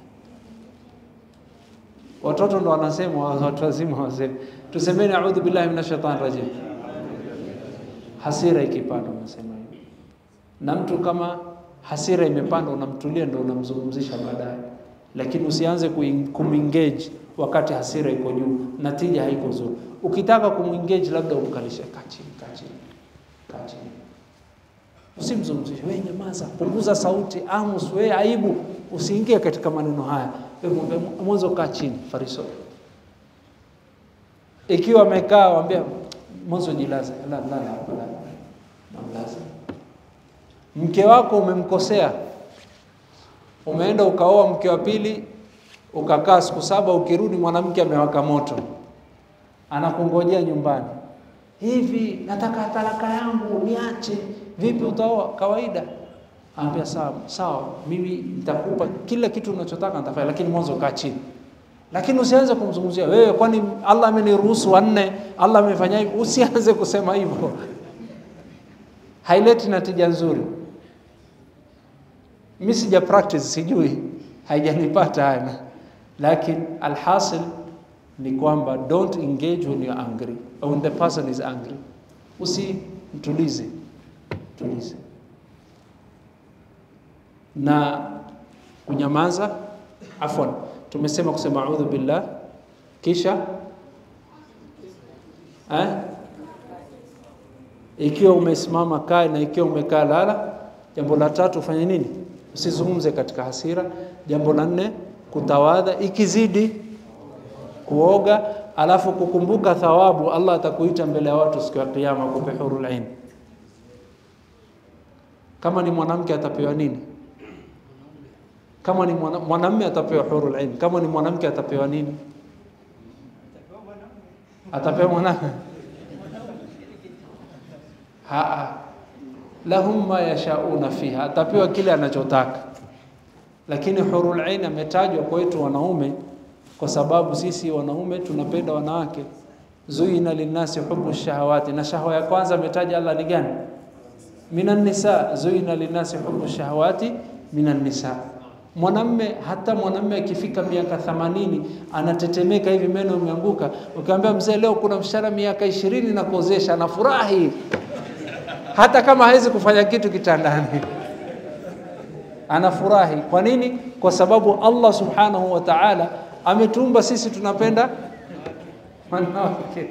Watoto ndo wanasema, watu wazima waseme, tusemeni audhu billahi minash shaitani rajim. Hasira ikipanda unasema hivyo, na mtu kama hasira imepanda, unamtulia, ndo unamzungumzisha baadaye, lakini usianze kumengage wakati hasira iko juu, natija haiko nzuri. Ukitaka kumengage, labda umkalishe, kaa chini, kaa chini, kaa chini, usimzungumzishe, wewe nyamaza, punguza sauti, Amos, wewe aibu, usiingie katika maneno haya, wewe mwambie mwanzo, kaa chini, Fariso. Ikiwa amekaa waambia mwanzo, jilaze, la la la, la, mamlaza. Mke wako umemkosea, umeenda ukaoa mke wa pili ukakaa siku saba, ukirudi mwanamke amewaka moto, anakungojea nyumbani. Hivi nataka talaka yangu niache, vipi utaoa? Kawaida. Anambia sawa sawa, mimi nitakupa kila kitu unachotaka nitafanya, lakini mwanzo kaa chini. Lakini usianze kumzungumzia wewe, kwani Allah ameniruhusu wanne, Allah amefanya hivi. Usianze kusema hivyo, haileti natija nzuri. Mimi sija practice, sijui, haijanipata haya lakini alhasil ni kwamba don't engage when you're angry or when the person is angry. Usimtulize, tulize na kunyamaza. Afwan, tumesema kusema audhu billah, kisha eh? Ikiwa umesimama kaa, na ikiwa umekaa lala. Jambo la tatu ufanye nini? Usizungumze katika hasira. Jambo la nne kutawadha, ikizidi kuoga, alafu kukumbuka thawabu. Allah atakuita mbele ya watu siku ya Kiyama kupe hurul ain. Kama ni mwanamke atapewa nini? Kama ni mwanamume atapewa hurul ain. Kama ni mwanamke atapewa nini? Atapewa mwanamume haa, lahum ma yashauna fiha, atapewa kile anachotaka lakini hurul ain ametajwa kwetu wanaume kwa sababu sisi wanaume tunapenda wanawake. Zuina linnasi hubu shahawati, na shahwa ya kwanza ametaja Allah ni gani? Minan nisa. Zuina linnasi hubu shahawati minan nisa. Mwanamme, hata mwanamme akifika miaka 80 anatetemeka hivi, meno imeanguka. Ukiambia mzee, leo kuna mshahara miaka ishirini na kuozesha, anafurahi hata kama hawezi kufanya kitu kitandani anafurahi. Kwa nini? Kwa sababu Allah subhanahu wa ta'ala ametuumba sisi tunapenda wanawake.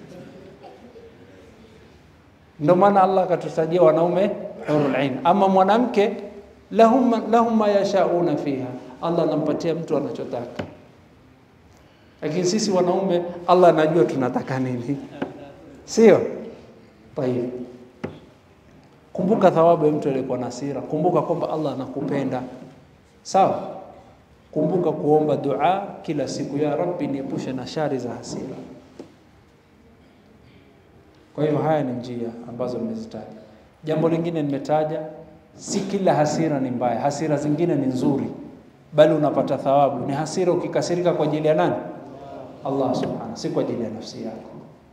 Ndio maana Allah akatutajia wanaume hurul ain. Ama mwanamke lahum, lahum ma yashauna fiha, Allah anampatia mtu anachotaka, lakini sisi wanaume Allah anajua tunataka nini, sio? Tayeb. Kumbuka thawabu ya mtu aliyekuwa na hasira. Kumbuka kwamba Allah anakupenda, sawa. Kumbuka kuomba dua kila siku, ya Rabbi, niepushe na shari za hasira. Kwa hiyo haya ni njia ambazo nimezitaja. Jambo lingine nimetaja, si kila hasira ni mbaya, hasira zingine ni nzuri, bali unapata thawabu. Ni hasira ukikasirika kwa ajili ya nani? Allah subhanahu, si kwa ajili ya nafsi yako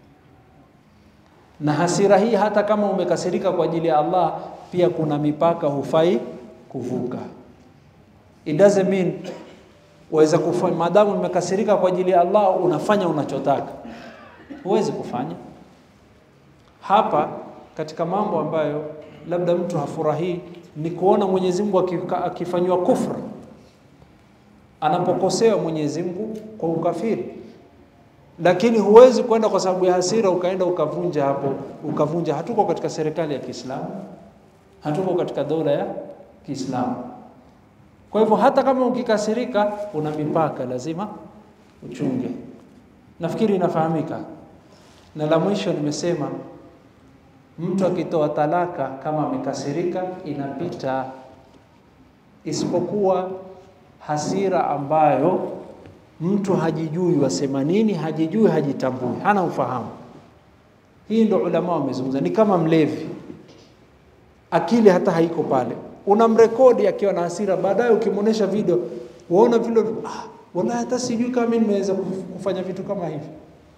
na hasira hii hata kama umekasirika kwa ajili ya Allah, pia kuna mipaka hufai kuvuka. It doesn't mean waweza kufanya, maadamu umekasirika kwa ajili ya Allah unafanya unachotaka, huwezi kufanya. Hapa katika mambo ambayo labda mtu hafurahii ni kuona Mwenyezi Mungu akifanywa kufra, anapokosewa Mwenyezi Mungu kwa ukafiri lakini huwezi kwenda kwa sababu ya hasira ukaenda ukavunja hapo ukavunja. Hatuko katika serikali ya Kiislamu, hatuko katika dola ya Kiislamu. Kwa hivyo hata kama ukikasirika, una mipaka, lazima uchunge. Nafikiri inafahamika. Na la mwisho nimesema, mtu akitoa talaka kama amekasirika, inapita, isipokuwa hasira ambayo mtu hajijui wasema nini, hajijui, hajitambui, hana ufahamu. Hii ndo ulama wamezungumza, ni kama mlevi, akili hata haiko pale, unamrekodi akiwa na hasira, baadaye ukimwonyesha video waona vile, ah, wallahi hata sijui kama mimi nimeweza kufanya vitu kama hivi.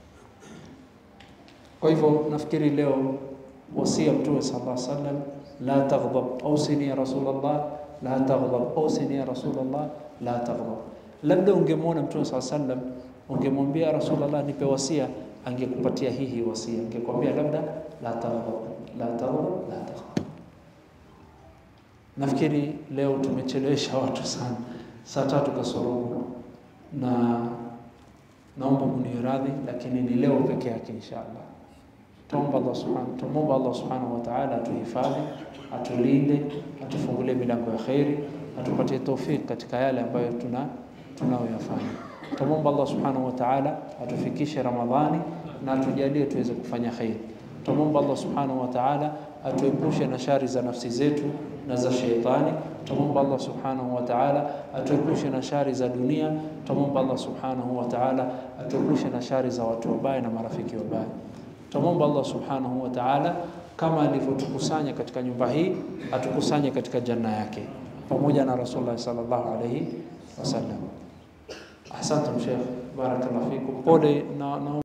Kwa hivyo nafikiri leo wasia Mtume sallallahu alaihi wasallam, la taghdab, ausini ya Rasulullah, la taghdab, ausini ya Rasulullah, la taghdab. Labda ungemwona Mtume sallallahu alaihi wasallam, ungemwambia Rasulullah, nipe wasia, angekupatia hii hii wasia, angekwambia labda la taghdab, la taghdab, la taghdab. Nafikiri leo tumechelewesha watu sana, saa tatu kasorobo, na naomba muniradhi, lakini ni leo peke yake inshallah. Tuomba Allah subhanahu tumomba Allah subhanahu wa ta'ala atuhifadhi, atulinde, atufungulie milango ya khairi, atupatie tawfik katika yale ambayo tuna tunayoyafanya. Tumomba Allah subhanahu wa ta'ala atufikishe Ramadhani na atujalie tuweze kufanya khairi. Tumomba Allah subhanahu wa ta'ala atuepushe na shari za nafsi zetu na za sheitani. Tumomba Allah subhanahu wa ta'ala atuepushe na shari za dunia. Tumomba Allah subhanahu wa ta'ala atuepushe na shari za watu wabaya na marafiki wabaya. Tumomba Allah subhanahu wa ta'ala kama alivyotukusanya katika nyumba hii atukusanye katika janna yake pamoja na Rasulullah sallallahu alayhi wasallam. Ahsantum Sheikh, barakallahu fikum. Pole na, na